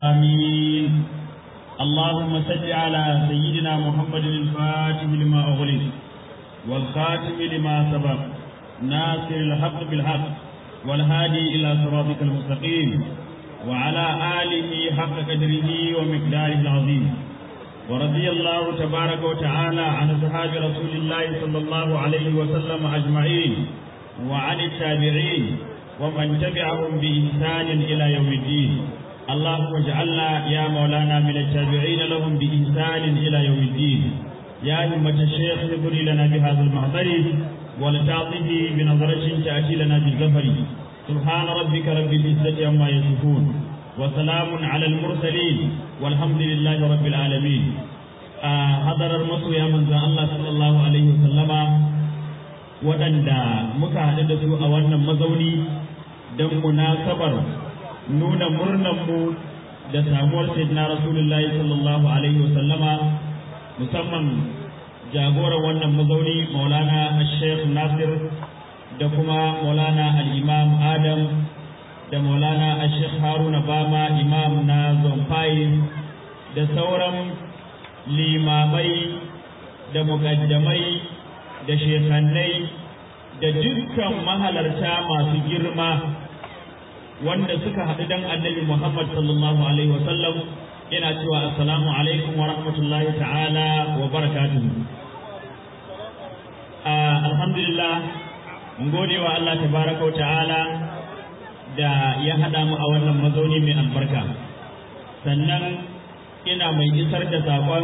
آمين اللهم صل على سيدنا محمد الفاتح لما أغلق والخاتم لما سبق ناصر الحق بالحق والهادي إلى صراطك المستقيم وعلى آله حق قدره ومقداره العظيم ورضي الله تبارك وتعالى عن أصحاب رسول الله صلى الله عليه وسلم أجمعين وعن التابعين ومن تبعهم بإحسان إلى يوم الدين اللهم اجعلنا يا مولانا من التابعين لهم بإحسان إلى يوم الدين يا همة الشيخ اغفر لنا بهذا المحضر ولتعطه بنظرة تأتي لنا بالظفر سبحان ربك رب العزة عما يصفون وسلام على المرسلين والحمد لله رب العالمين آه حضر المصر يا من الله صلى الله عليه وسلم waɗanda muka haɗu da su a wannan mazauni don munasabar nuna murnanmu da samuwar sayyidina rasulullahi sallallahu alaihi wasallama musamman jagoran wannan mazauni maulana sheikh nasir da kuma maulana al-imam adam da maulana sheikh haruna bama imam na zomfai da sauran limamai da muƙaddamai da shekannai da dukkan mahalarta masu girma wanda suka haɗu dan annabi Muhammad sallallahu alaihi wasallam ina cewa assalamu alaikum wa rahmatullahi ta'ala wa barakatuhu alhamdulillah mun gode wa Allah tabaraka wa ta'ala da ya haɗa mu a wannan mazauni mai albarka sannan ina mai isar da saƙon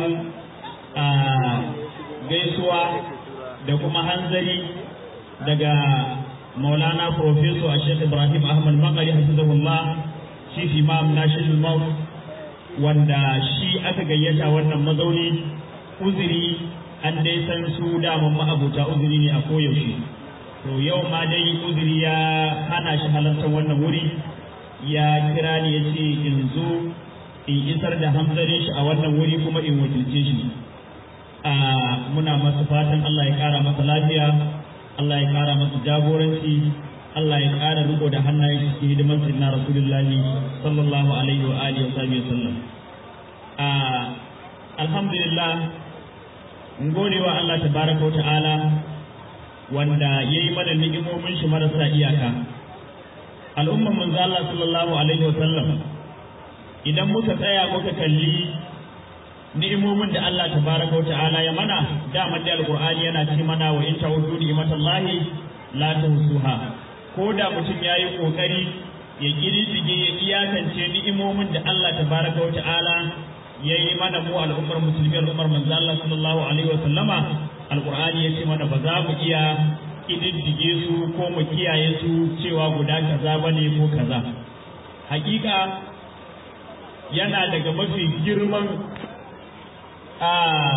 gaisuwa da kuma hanzari daga maulana professor a shek ibrahim ahmad makari hafizahullah shi imam national maut wanda shi aka gayyata wannan mazauni uzuri an dai san su daman ma'abuta uzuri ne a koyaushe to yau ma dai uzuri ya hana shi halartar wannan wuri ya kira ni ya ce in zo in isar da hamzarin shi a wannan wuri kuma in wakilce shi a muna masa fatan Allah ya kara masa lafiya Allah ya kara masa jagoranci Allah ya kara riko da hannayen shi cikin hidimar sayyidina Rasulullahi sallallahu alaihi wa alihi wa sahbihi sallam a alhamdulillah mun gode wa Allah tabaraka wa ta'ala wanda yayi mana ni'imomin shi marasa iyaka al'umman manzo Allah sallallahu alaihi wa sallam idan muka tsaya muka kalli ni'imomin da Allah tabaraka wa ta'ala ya mana daman da alqur'ani yana ce mana wa in ta'udu ni'matallahi la tuhsuha ko da mutum yayi kokari ya kirdige ya iyakance ni'imomin da Allah tabaraka wa ta'ala yayi mana mu al'ummar musulmi al'ummar manzo Allah sallallahu alaihi wa sallama alqur'ani ya ce mana ba za mu iya kididdige su ko mu kiyaye su cewa guda kaza bane ko kaza hakika yana daga mafi girman a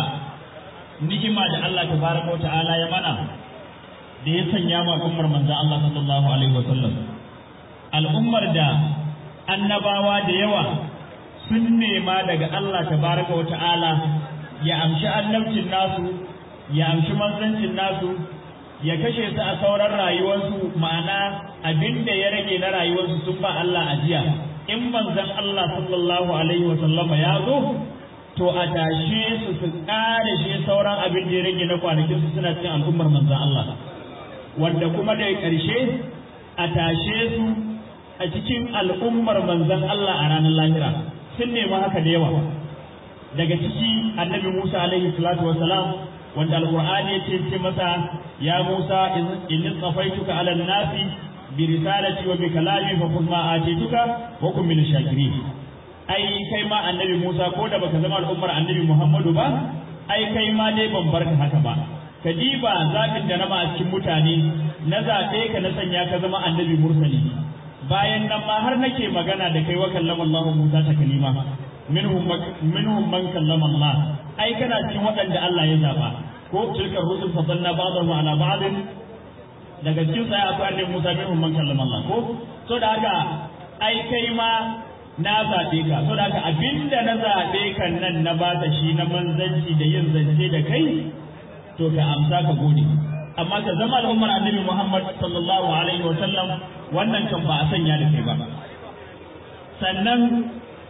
ni'ima da Allah tabaraka ta'ala ya mana da ya sanya ma al'ummar manzo Allah sallallahu alaihi wasallam al'ummar da annabawa da yawa sun nema daga Allah tabaraka ta'ala ya amshi annabcin nasu ya amshi manzancin nasu ya kashe su a sauran rayuwarsu ma'ana abin da ya rage na rayuwarsu sun ba Allah ajiya in manzon Allah sallallahu alaihi wasallama ya zo to a tashe su su ƙare shi sauran abin da ya rage na kwanakin su suna cikin al'ummar manzan Allah wanda kuma da ƙarshe a tashe su a cikin al'ummar manzan Allah a ranar lahira sun nemi haka da yawa daga ciki annabi Musa alaihi salatu wa salam wanda alqur'ani ya ce masa ya Musa in tsafaituka ala nasi bi risalati wa bi kalami fa kun ma atituka wa kun min shakirin ai kai ma annabi Musa ko da baka zama al'ummar annabi Muhammadu ba ai kai ma dai ban barka haka ba ka diba zaɓin da na ba a cikin mutane na zaɓe ka na sanya ka zama annabi mursali bayan nan ma har nake magana da kai wa kallama Allah Musa ta kalima minhum minhum man kallama Allah ai kana cikin waɗanda Allah ya zaba ko tilka rusul fadalna ba'dahu ala ba'd daga cikin sai akwai annabi Musa minhum man kallama Allah ko so da haka ai kai ma na zaɓe ka so da haka abinda na zaɓe kan nan na ba ta shi na manzanci da yin zance da kai to ka amsa ka gode amma ka zama al'ummar annabi Muhammad sallallahu alaihi wa sallam wannan kan ba a sanya da kai ba sannan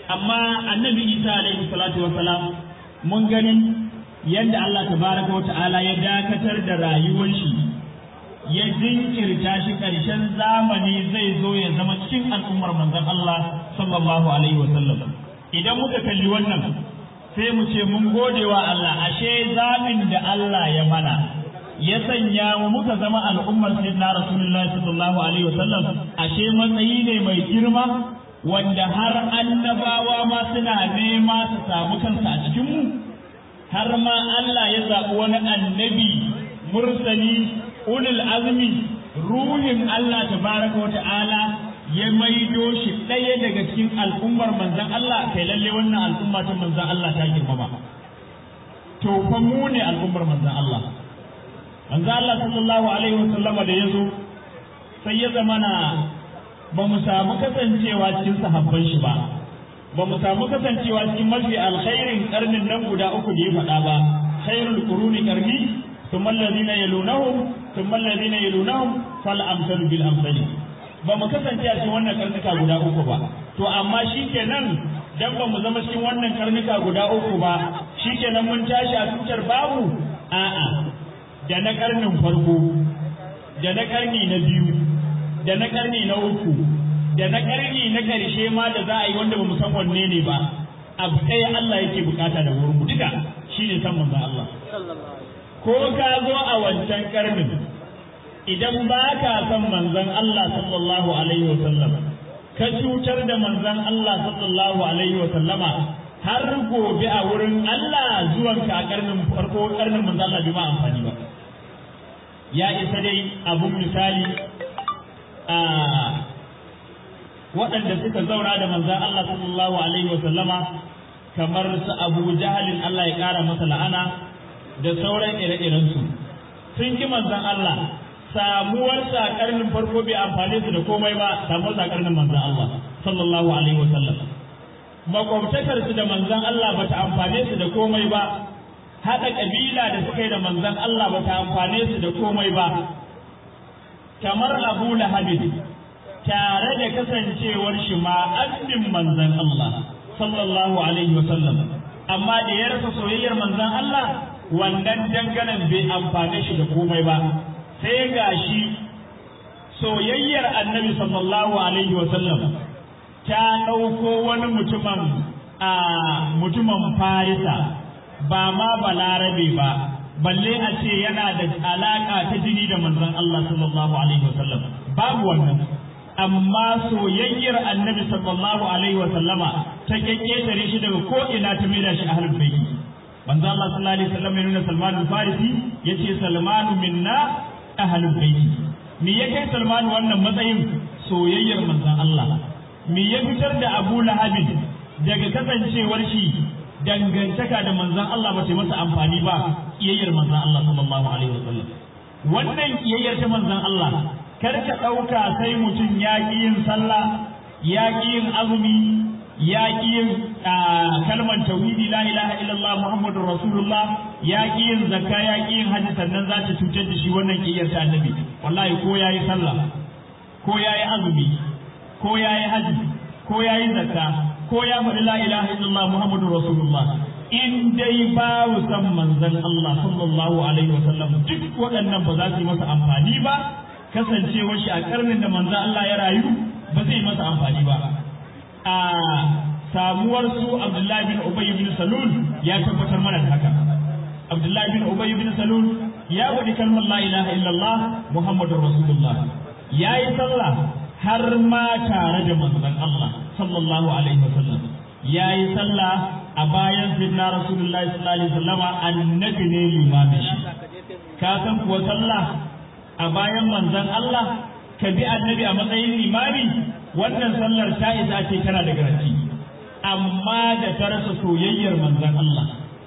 amma annabi isa alaihi salatu wasalam mun gani yadda Allah tabaraka wa ta'ala ya dakatar da rayuwar shi ya jinkirta shi ƙarshen zamani zai zo ya zama cikin al'ummar manzon Allah sallallahu alaihi wasallam idan muka kalli wannan sai mu ce mun gode wa Allah ashe zaɓin da Allah ya mana ya sanya mu muka zama al'ummar sayyidina rasulullahi sallallahu alaihi wasallam ashe matsayi ne mai girma wanda har annabawa ma suna nema su samu kansa a cikin mu har ma Allah ya zaɓi wani annabi mursali ulul azmi ruhin Allah tabaraka wa ta'ala ya maido shi ɗaya daga cikin al'ummar manzan Allah kai lalle wannan al'umma ta manzan Allah ta girmama to fa mu ne al'ummar manzan Allah manzan Allah sallallahu alaihi wa sallama da yazo sai ya zamana ba mu samu kasancewa cikin sahabban shi ba ba mu samu kasancewa cikin mafi alkhairin karnin nan guda uku da ya faɗa ba khairul quruni karni thumma alladhina yalunahum thumma alladhina yalunahum fal amsalu bil amsali ba mu kasance a cikin wannan karnuka guda uku ba to amma shikenan dan ba mu zama cikin wannan karnuka guda uku ba shikenan mun tashi a tutar babu a'a da na karnin farko da na karni na biyu da na karni na uku da na karni na karshe ma da za a yi wanda ba mu san wanne ne ba abu ɗaya Allah yake bukata da wurin mu duka shine san manzon Allah ko ka zo a wancan karnin idan ba ka san manzon Allah sallallahu alaihi wa sallam ka cutar da manzon Allah sallallahu alaihi wa sallama har gobe a wurin Allah zuwan ka karnin farko karnin manzon Allah bai ma amfani ba ya isa dai abun misali a waɗanda suka zauna da manzon Allah sallallahu alaihi wa sallama kamar su Abu Jahalin Allah ya ƙara masa la'ana da sauran ire-irensu sun ki manzon Allah samuwar sa karnin farko bai amfane su da komai ba samuwar sa karnin manzon Allah sallallahu alaihi wasallam makwabtakar su da manzon Allah bata amfane su da komai ba hada kabila da suka yi da manzon Allah bata amfane su da komai ba kamar Abu Lahab tare da kasancewar shi ma addin manzon Allah sallallahu alaihi wasallam amma da ya rasa soyayyar manzon Allah wannan danganan bai amfane shi da komai ba sai ga shi soyayyar annabi sallallahu alaihi wasallam ta ɗauko wani mutumin a mutumin farisa ba ma balarabe ba balle a ce yana da alaƙa ta jini da manzon Allah sallallahu alaihi wasallam babu wannan amma soyayyar annabi sallallahu alaihi wasallama ta kekketare shi daga ko ina ta maida shi ahlul bayt manzo Allah sallallahu alaihi wasallam ya nuna Salman al-Farisi yace Salmanu minna ahlul baiti me ya kai Salman wannan matsayin soyayyar manzon Allah me ya fitar da Abu Lahab daga kasancewar shi dangantaka da manzon Allah ba ta masa amfani ba kiyayyar manzon Allah sallallahu alaihi wasallam wannan kiyayyar ta manzon Allah kar ka dauka sai mutum ya ki yin sallah ya ki yin azumi ya ki yin kalmar tauhidi la ilaha illallah muhammadur rasulullah ya ki yin zakka ya ki yin hajji sannan za ta cutar da shi wannan kiyar ta annabi wallahi ko yayi sallah ko yayi azumi ko yayi hajji ko yayi zakka ko ya faɗi la ilaha illallah muhammadur rasulullah in dai babu san manzon Allah sallallahu alaihi wasallam duk waɗannan ba za su yi masa amfani ba kasancewar shi a karnin da manzon Allah ya rayu ba zai masa amfani ba a samuwar su Abdullahi bin Ubay bin Salul ya tabbatar mana da haka Abdullahi bin Ubay bin Salul ya wadi kalmar la ilaha illallah Muhammadur Rasulullah yayi sallah har ma tare da manzon Allah sallallahu alaihi wasallam yayi sallah a bayan sayyidina Rasulullah sallallahu alaihi wasallama annabi ne limamin shi ka san kuwa sallah a bayan manzon Allah ka bi annabi a matsayin limami wannan sallar ta isa ce kana da garanti amma da ta rasa soyayyar manzon Allah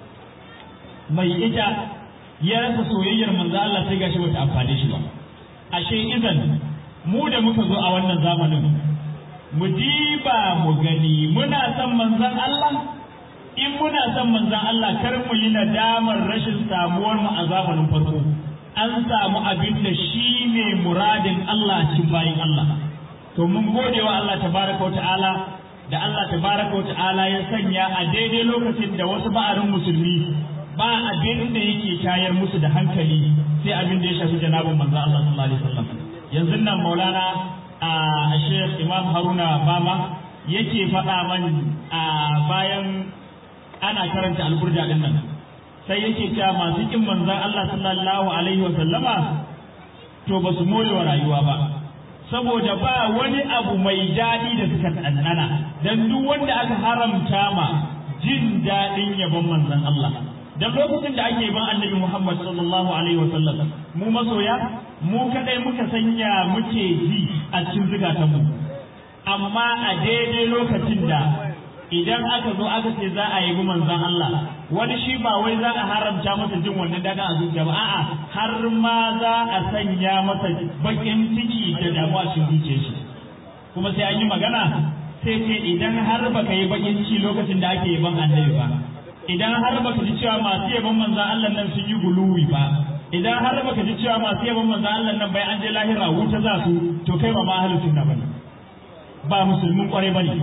mai ita ya rasa soyayyar manzon Allah sai gashi bata amfane shi ba ashe idan mu da muka zo a wannan zamanin mu diba mu gani muna son manzon Allah in muna son manzon Allah kar mu yi nadamar rashin samuwar mu a zamanin farko an samu abin da shi ne muradin Allah cikin bayin Allah to mun gode wa Allah tabaraka wa ta'ala da Allah tabaraka wa ta'ala ya sanya a daidai lokacin da wasu ba'arin musulmi ba abin da yake tayar musu da hankali sai abin da ya shafi janabin manzo Allah sallallahu alaihi wasallam yanzu nan Maulana a Sheikh Imam Haruna Bama yake faɗa man a bayan ana karanta alburda din nan sai yake cewa masu kin manzon Allah sallallahu alaihi wasallama to ba su more wa rayuwa ba saboda ba wani abu mai daɗi da suka ɗanɗana dan duk wanda aka haramta ma jin daɗin yabon manzon Allah dan lokacin da ake ban annabi Muhammad sallallahu alaihi wa sallam mu masoya mu kadai muka sanya muke ji a cikin zukatanmu amma a daidai lokacin da idan aka zo aka ce za a yi manzon Allah wani shi ba wai za a haramta masa jin wannan daga a zuciya ba a'a har ma za a sanya masa bakin ciki da damuwa cikin zuciyar shi kuma sai an yi magana sai ce idan har baka yi bakin ciki lokacin da ake yaban annabi ba idan har baka ji cewa masu yaban manzon Allah nan sun yi guluwi ba idan har baka ji cewa masu yaban manzon Allah nan bai an je lahira wuta za su to kai ba ma ahlus sunna bane ba musulmin kwarai bane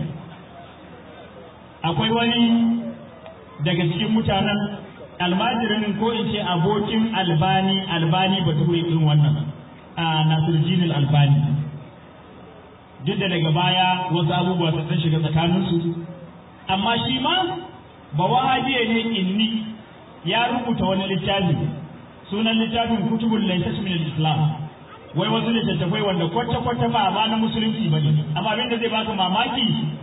akwai wani daga cikin mutanen almajirin ko in ce abokin albani albani bature irin wannan a nasiruddin albani duk da daga baya wasu abubuwa sun shiga tsakaninsu amma shi ma ba wahabiya ne inni ya rubuta wani littafi sunan littafin kutubul laysat min islam wai wasu littattafai wanda kwata-kwata ba ba na musulunci ba ne amma abinda zai baka mamaki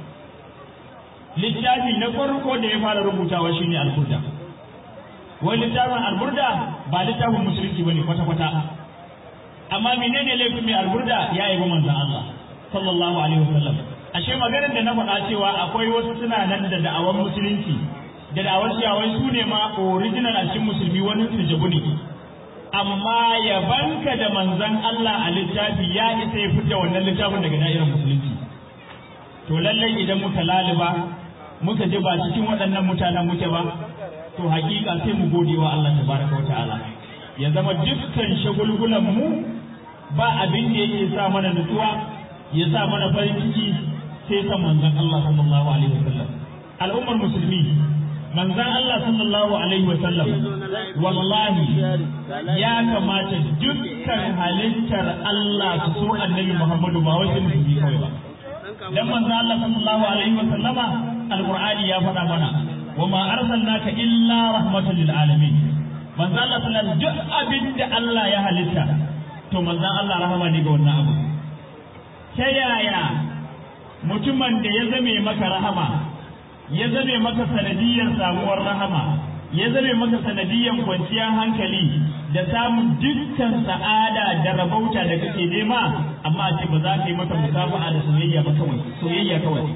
littafi na farko da ya fara rubutawa shine al-burda wai littafin al-burda ba littafin musulunci bane kwata-kwata amma menene laifin mai al-burda ya yi manzon Allah sallallahu alaihi wasallam ashe maganar da na faɗa cewa akwai wasu suna nan da da'awar musulunci da da'awar cewa wai su ne ma original a cikin musulmi wani su jabu ne amma yabanka da manzon Allah a littafi ya isa ya fita wannan littafin daga da'irar musulunci to lallai idan muka laliba muka ji ba cikin waɗannan mutanen muke ba to hakika sai mu gode wa Allah tabaraka wata'ala ya zama dukkan shagulgulan mu ba abin da yake sa mana nutsuwa ya sa mana farin ciki sai san manzon Allah sallallahu alaihi wasallam al'ummar musulmi manzon Allah sallallahu alaihi wasallam wallahi ya kamata dukkan halittar Allah su so annabi Muhammadu ba wai musulmi kawai ba dan manzo Allah sallallahu alaihi wa sallama alqur'ani ya faɗa mana wa ma arsalnaka illa rahmatan lil alamin manzo Allah sallallahu duk abin da Allah ya halitta to manzo Allah rahama ne ga wannan abu ta yaya mutumin da ya zame maka rahama ya zame maka sanadiyar samuwar rahama ya zame maka sanadiyar kwanciyar hankali da samun dukkan sa'ada da rabauta da kake nema amma ce ba za ka yi mata musafaha da soyayya ba kawai soyayya kawai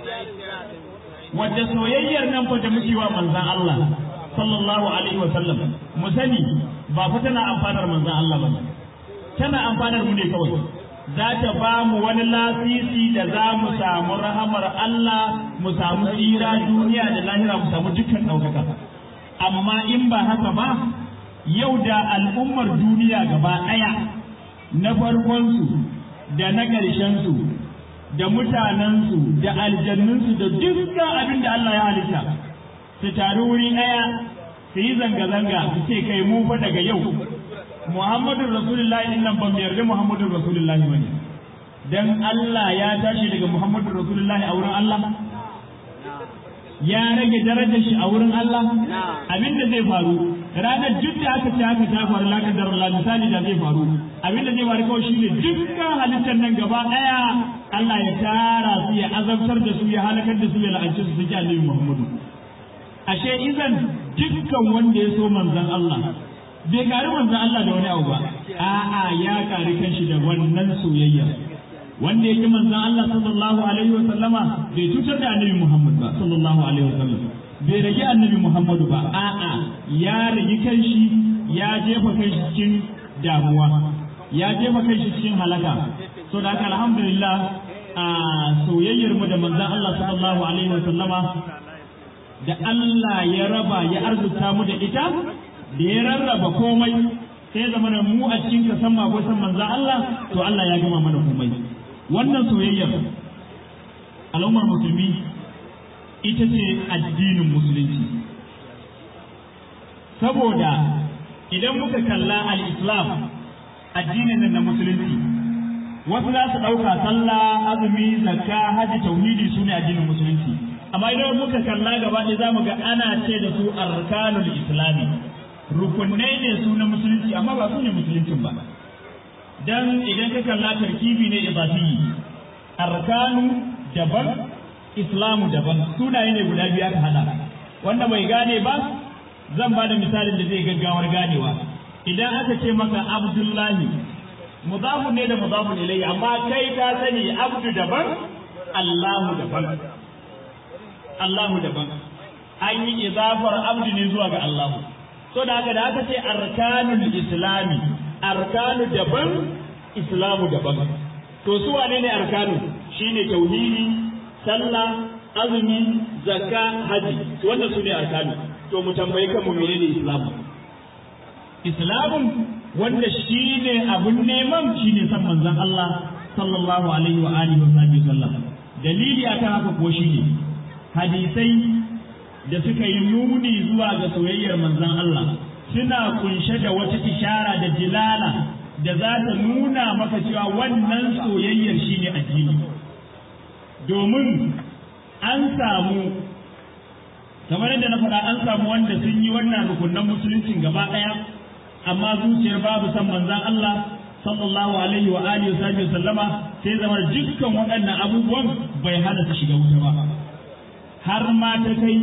wadda soyayyar nan fa da muke wa manzon Allah sallallahu alaihi wa sallam mu sani ba fa tana amfanar manzon Allah ba tana amfanar mu ne kawai za ta ba mu wani lasisi da za mu samu rahamar Allah mu samu tsira duniya da lahira mu samu dukkan ɗaukaka amma in ba haka ba yau da al'ummar duniya gaba ɗaya na farkonsu da na ƙarshensu da mutanensu da aljannunsu da dukkan abin da Allah ya halitta su taru wuri ɗaya su yi zanga-zanga su ce kai mu fa daga yau Muhammadun Rasulullahi din nan ban yarda Muhammadun Rasulullahi bane dan Allah ya tashi daga Muhammadun Rasulullahi a wurin Allah ya rage darajar shi a wurin Allah abin da zai faru ranar duk da aka ce haka ta faru la kadar Allah misali da zai faru abin da zai faru kawai shine dukkan halittar nan gaba daya Allah ya tara su ya azabtar da su ya halakar da su ya la'anci su su ji Annabi Muhammadu ashe idan dukkan wanda ya so manzon Allah bai kari manzon Allah da wani abu ba a'a ya kari kanshi da wannan soyayya wanda yake manzon Allah sallallahu alaihi wa sallama bai cutar da annabi Muhammad ba sallallahu alaihi wa sallam bai rage annabi Muhammadu ba a'a ya rage kanshi ya jefa kanshi cikin damuwa ya jefa kanshi cikin halaka so da haka alhamdulillah a soyayyar mu da manzon Allah sallallahu alaihi wa sallama da Allah ya raba ya arzuta mu da ita da ya rarraba komai sai zama mu a cikin kasan mako san manzon Allah to Allah ya gama mana komai wannan soyayyar al'ummar musulmi ita ce addinin musulunci saboda idan muka kalla al-islam addinin nan na musulunci wasu za su ɗauka sallah azumi zakka haji tauhidi su ne addinin musulunci amma idan muka kalla gaba ɗaya za mu ga ana ce da su arkanul islami rukunai ne su na musulunci amma ba su ne musuluncin ba dan idan ka kalla tarkibi ne ibafi arkanu daban islamu daban sunaye ne guda biyu aka hada wanda bai gane ba zan ba da misalin da zai gaggawar ganewa idan aka ce maka abdullahi mudafun ne da mudafun ilayhi amma kai ka sani abdu daban allahu daban allahu daban an yi idafar abdu ne zuwa ga allahu so da haka da aka ce arkanul islami arkanu daban islamu daban to su wane ne arkanu shine tauhidi sallah azumi zakka haji wannan su ne arkanu to mu tambayi kanmu menene islamu islamun wanda shine abun neman shine san manzon Allah sallallahu alaihi wa alihi wa sahbihi sallam dalili akan haka ko shine hadisai da suka yi nuni zuwa ga soyayyar manzon Allah suna kunshe da wata ishara da jilala da za ta nuna maka cewa wannan soyayyar shine addini domin an samu kamar yadda na faɗa an samu wanda sun yi wannan rukunan musuluncin gaba ɗaya amma zuciyar babu san manzan Allah sallallahu alaihi wa alihi wa sallama sai zama dukkan waɗannan abubuwan bai hana su shiga wuta ba har ma ta kai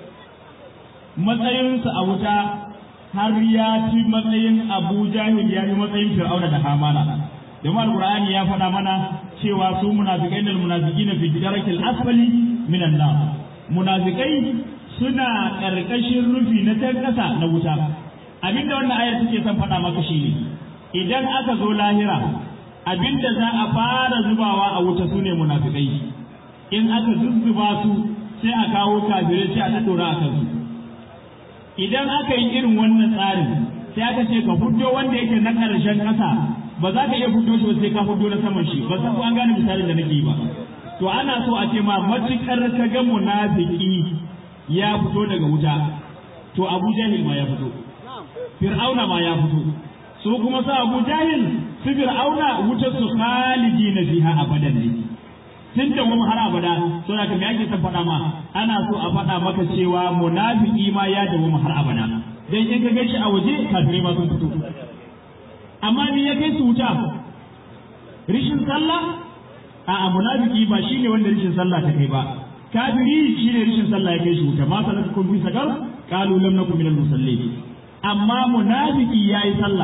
matsayinsu a wuta har ya ci matsayin Abu Jahil ya yi matsayin Fir'auna da Hamana domin Al-Qur'ani ya faɗa mana cewa su munafikai da munafiqina fi darakil asfali minan nar munafikai suna ƙarƙashin rufi na can ƙasa na wuta abinda wannan ayar take son faɗa maka shi ne idan aka zo lahira abinda za a fara zubawa a wuta su ne munafikai in aka zuzzuba su sai a kawo kafirai sai a tattauna a kansu idan aka yi irin wannan tsarin sai aka ce ka fito wanda yake na ƙarshen ƙasa ba za ka iya fito shi ba sai ka fito na saman shi ba san ko an gane misalin da nake yi ba to ana so a ce ma matukar ka ga munafiki ya fito daga wuta to Abu Jahil ma ya fito Fir'auna ma ya fito su kuma sa Abu Jahil su Fir'auna wutar su khalidi na fiha abadan ne tun da mu har abada so da me yake son faɗa ma ana so a faɗa maka cewa munafiki ma ya dawo mu har abada dan in ka ga shi a waje kafirai ma sun fito amma ni ya kai su wuta rishin sallah a munafiki ba shine wanda rishin sallah ta kai ba kafiri shine rishin sallah ya kai shi wuta ma salatukum fi sakar qalu lam nakum minal musallin amma munafiki yayi sallah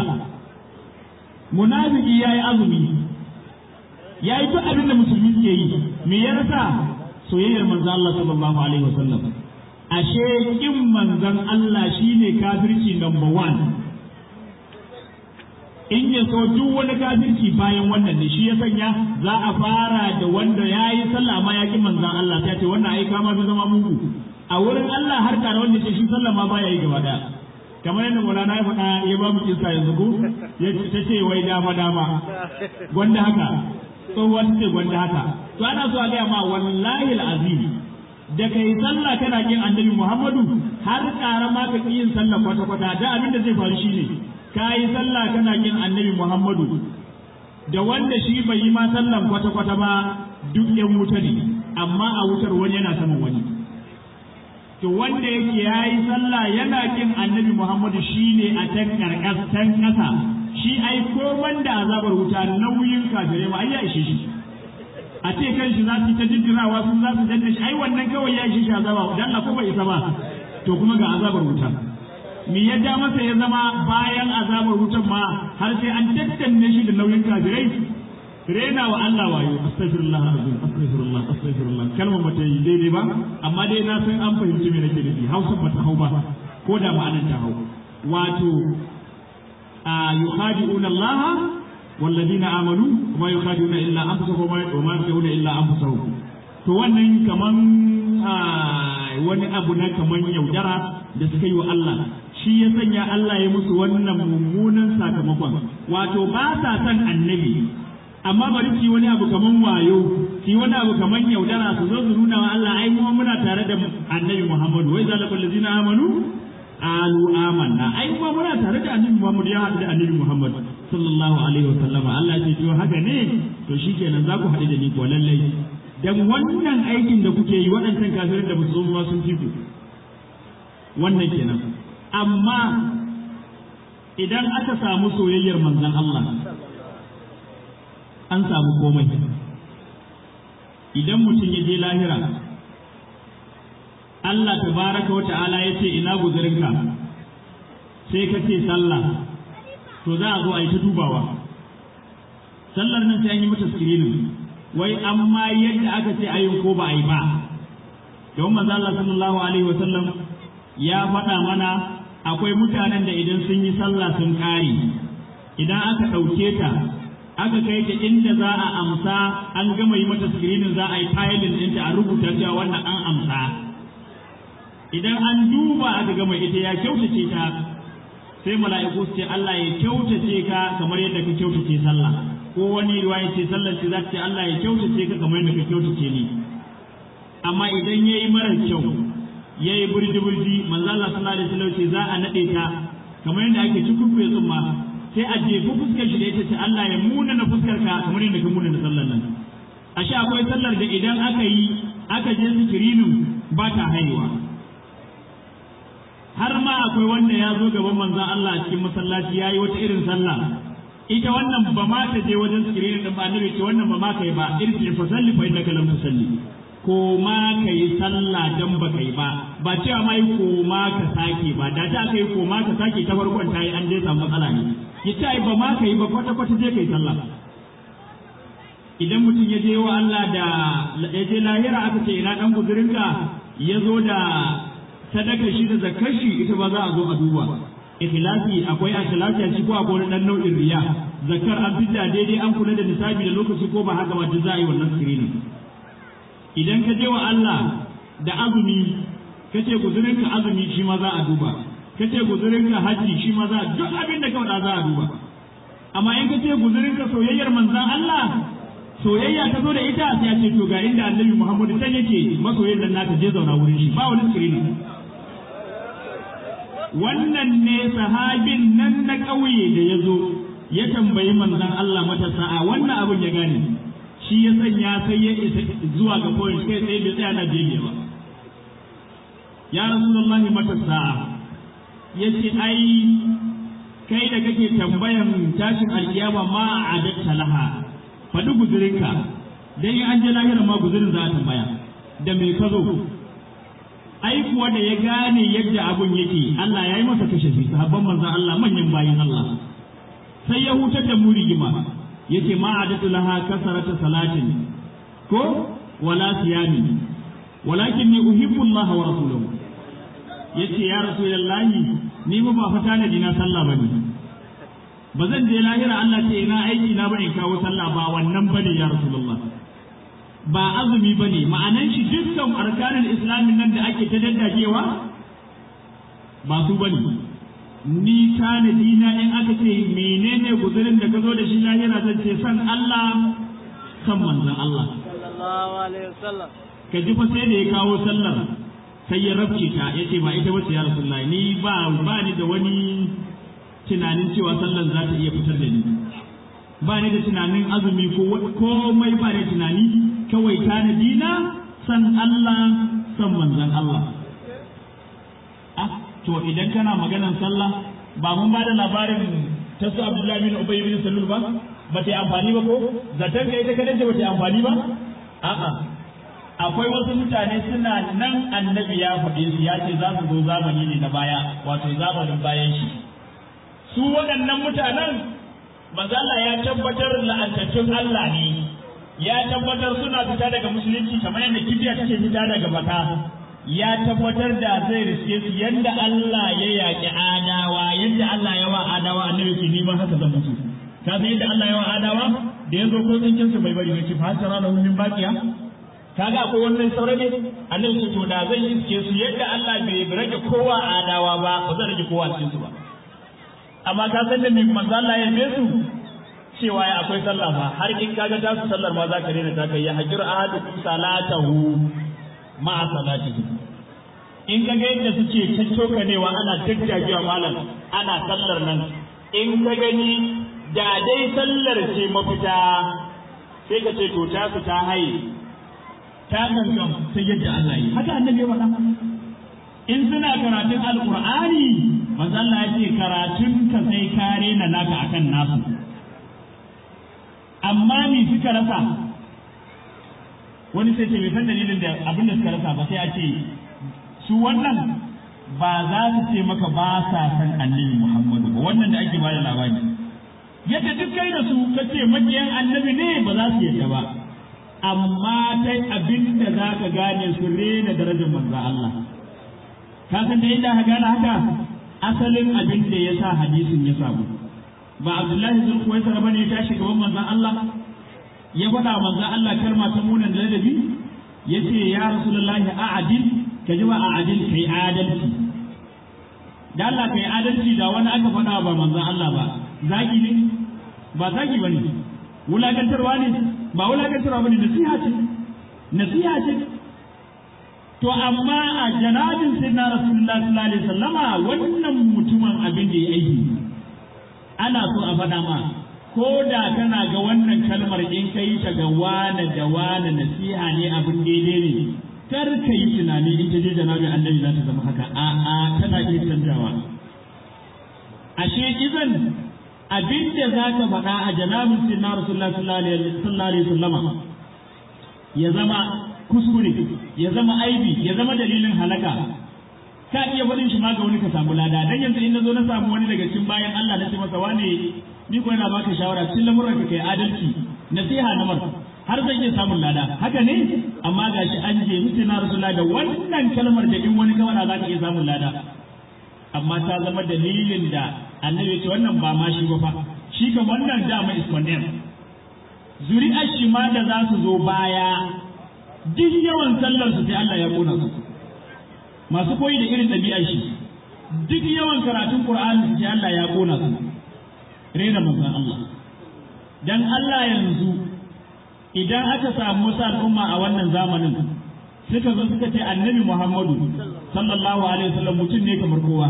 munafiki yayi azumi yayi duk abin da musulmi ke yi me ya rasa soyayyar manzon Allah sallallahu alaihi wasallam ashe kin manzon Allah shine kafirci number one in ya so duk wani kafirci bayan wannan ne shi ya sanya za a fara da wanda ya yi sallah ma ya ki manzan Allah ta ce wannan ai kama fi zama mugu a wurin Allah har tare wanda ce shi sallah ma baya yi gaba daya kamar yadda Maulana ya faɗa ya ba mu kisa yanzu ko ya ta ce wai dama dama gwanda haka tsohuwa ta ce gwanda haka to ana so a gaya ma wallahi azim da kai sallah kana kin annabi Muhammadu har ƙara ma ka yin sallah kwata-kwata da abin da zai faru shine ka yi sallah kana kin annabi Muhammadu da wanda shi bai yi ma sallan kwata-kwata ba duk yan wuta ne amma a wutar wani yana saman wani to wanda yake ya yi sallah yana kin annabi Muhammadu shi ne a can karkastan ƙasa shi ai ko banda azabar wuta nauyin kafirai ma ai ya ishe shi a ce kan shi za su ta jinjirawa sun za su danna shi ai wannan kawai ya ishe shi azaba dan Allah ko bai isa ba to kuma ga azabar wuta me ya ja masa ya zama bayan azabar wutan ma har sai an tattanne shi da nauyin kafirai rena wa Allah wayo astaghfirullah azim astaghfirullah astaghfirullah kalmar mata yi daidai ba amma dai na san an fahimci me nake nufi Hausa ba ta hau ba ko da ma'anar ta hau wato a yukhadi'una Allah والذين آمنوا وما يخادعون إلا أنفسهم وما يخدعون إلا أنفسهم to wannan kaman wani abu na kaman yaudara da suka yi wa Allah shi ya sanya Allah ya musu wannan mummunan sakamakon wato ba sa son annabi amma bari su yi wani abu kaman wayo shi wani abu kamar yaudara su zo su nuna wa Allah ai mu muna tare da annabi Muhammadu wai zalika allazina amanu alu amanna ai kuma muna tare da annabi Muhammad ya haɗu da annabi Muhammad sallallahu alaihi wasallam Allah ya ce to haka ne to shikenan za ku haɗu da ni ko lallai dan wannan aikin da kuke yi waɗancan kafirin da ba su zo sun fi ku wannan kenan amma idan aka samu soyayyar manzon Allah an samu komai idan mutum ya je lahira Allah tabaraka wa ta'ala ya ce ina guzurinka sai ka ce sallah to za a zo a yi ta dubawa sallar nan sai an yi mata screening wai amma yadda aka ce ayin ko ba a yi ba don manzo Allah sallallahu alaihi wa sallam ya faɗa mana akwai mutanen da idan sun yi sallah sun ƙare idan aka ɗauke ta aka kai ta inda za a amsa an gama yi mata screening za a yi filing ɗinta a rubuta cewa wannan an amsa idan an duba aka gama ita ya kyautace ta sai mala'iku su ce Allah ya kyautace ka kamar yadda ka kyautace sallah ko wani riwaya ce sallar ce za ta ce Allah ya kyautace ka kamar yadda ka kyautace ni amma idan yayi mara kyau yayi burji burji manzo Allah sallallahu alaihi wasallam ce za a nade ta kamar yadda ake cikin tsumma sai a jefi fuskar shi da ita ce Allah ya muna na fuskar ka kamar yadda ka muna na sallar nan ashe akwai sallar da idan aka yi aka je sikirinin ba ta haihuwa har ma akwai wanda ya zo gaban manzon Allah a cikin masallaci ya yi wata irin sallah ita wannan ba ma ta je wajen sikirinin din ba annabi ce wannan ba ma kai ba irji fa salli fa innaka lam tusalli ko ma kai sallah dan ba kai ba ba cewa mai ko ma ka sake ba da ta kai ko ma ka sake ta farkon ta yi an je samu matsala ne yace ai ba ma kai ba kwata kwata je kai sallah idan mutum ya je wa Allah da ya je lahira aka ce ina dan guzurinka ya zo da sadaka shi da zakar shi ita ba za a zo a duba ikhlasi akwai ikhlasi a ko akwai wani dan nau'in riya zakar an fidda daidai an kula da nisabi da lokaci ko ba haka ba duk za a yi wannan screening idan ka je wa Allah da azumi ka ce guzurinka azumi shi ma za a duba ka ce guzurinka haji shi ma za a duk abin da kawai za a duba amma in ka ce guzurinka soyayyar manzan Allah soyayya ta zo da ita sai a ce to ga inda annabi Muhammadu can yake masoyin nan naka je zauna wurin shi ba wani screening wannan ne sahabin nan na ƙauye da ya zo ya tambayi manzan Allah matasa a wannan abin ya gane shi ya sanya sai ya isa zuwa ga point kai tsaye bai tsaya na jeje ba ya rasulullahi matasa ya ce ai kai da kake tambayan tashin alkiyama ma a adatta laha faɗi guzurinka dan in an je lahira ma guzurin za a tambaya da me ka zo ai kuwa da ya gane yadda abun yake Allah ya yi masa kashe shi sahabban manzon Allah manyan bayin Allah sai ya hutar da mu rigima yace ma adatu laha kasarata salatin ko wala siyami walakin ni uhibbu Allah wa rasuluhu yace ya rasulullahi ni ba fata na dina sallah bane ba zan je lahira Allah ce ina aiki na bane kawo sallah ba wannan bane ya rasulullah ba azumi bane ma'anan shi dukkan arkanin islamin nan da ake ta daddakewa ba su bane ni tanadi na in aka ce menene guzurin da ka zo da shi lahira zan ce san Allah san manzon Allah sallallahu alaihi wasallam ka ji fa sai da ya kawo sallar sai ya rabce ta yace ba ita bace ya rasulullahi ni ba ba ni da wani tunanin cewa sallar za ta iya fitar da ni ba ni da tunanin azumi ko komai ba da tunani kawai tanadi na san Allah san manzon Allah ah to idan kana maganan sallah ba mun ba da labarin ta su Abdullahi bin Ubay bin Salul ba ba ta yi amfani ba ko zaton ka ita kadai ba ta yi amfani ba a'a akwai wasu mutane suna nan annabi ya faɗe su ya ce za su zo zamani ne na baya wato zamanin bayan shi su waɗannan mutanen manzala ya tabbatar la'antattun Allah ne ya tabbatar suna fita daga musulunci kamar yadda kibiya take fita daga baka ya tabbatar da zai riske su yadda Allah ya yaƙi adawa yadda Allah ya wa adawa annabi ce ni ma haka zan mutu ka san yadda Allah ya wa adawa da yazo ko tsinkin su bai bari ne ce fa tara da min baqiya kaga akwai wannan saurayi ne annabi ce to da zan iske su yadda Allah bai rage kowa adawa ba ba zan rage kowa cikin su ba amma ka san da mai manzo Allah ya su cewa ya akwai sallah ba har in kaga ta su sallar ma za ka daina ta kai ya hajjur ahadukum salatahu ma salatihi in ka ga yadda suke caccokanewa ana jajjagewa malam ana sallar nan in ka gani da dai sallar ce mafita sai ka ce to ta su ta haye ta gangan sai yadda Allah yi haka annabi ya faɗa in suna karatun alqur'ani manzo Allah ya ce karatun ka sai kare na naka akan nasu amma ni suka rasa wani sai ce bai san dalilin da abin da suka rasa ba sai a ce su wannan ba za su ce maka ba sa san annabi Muhammadu ba wannan da ake bada labari yadda duk kai da su ka ce makiyan annabi ne ba za su yadda ba amma ta abin da za ka gane su rena darajar manzo Allah ka san da inda ka gane haka asalin abin da ya sa hadisin ya samu ba Abdullahi zulkuwaisar bane ya tashi gaban manzon Allah ya faɗa manzon Allah kalma ta munan da ladabi yace ya rasulullahi a'adil ka ji ba a'adil kai adalci da Allah kai adalci da wani aka faɗa ba manzon Allah ba zaki ne ba zaki bane wulakantarwa ne ba wulakantarwa bane nasiha ce nasiha ce to amma a janabin sayyidina rasulullahi sallallahu alaihi wasallama wannan mutumin abin da ya aiki ana so a faɗa ma ko da kana ga wannan kalmar in ka yi ta ga wane da wane nasiha ne abin daidai ne kar ka yi tunani in ta je janabin annabi za ta zama haka a'a tana iya canjawa ashe izan abin da za ka faɗa a janabin sinna rasulullah sallallahu alaihi wasallama ya zama kuskure ya zama aibi ya zama dalilin halaka ka iya faɗin shi ma ga wani ka samu lada dan yanzu in nazo na samu wani daga cikin bayan Allah na ce masa wane ni ko yana baka shawara cikin lamuran ka kai adalci nasiha na mar har zan iya samun lada haka ne amma gashi an je mutu na rasulullah da wannan kalmar da in wani kawara za ka iya samun lada amma ta zama dalilin da annabi ya ce wannan ba ma shi ba fa shi kan wannan dama is condemned zuri'ar shi ma da za su zo baya duk yawan sallar su sai Allah ya kona su masu koyi da irin ɗabi'ar shi duk yawan karatun Qur'ani sai Allah ya kona su rena manzon Allah dan Allah yanzu idan aka samu wasu al'umma a wannan zamanin suka zo suka ce annabi Muhammadu sallallahu alaihi wasallam mutum ne kamar kowa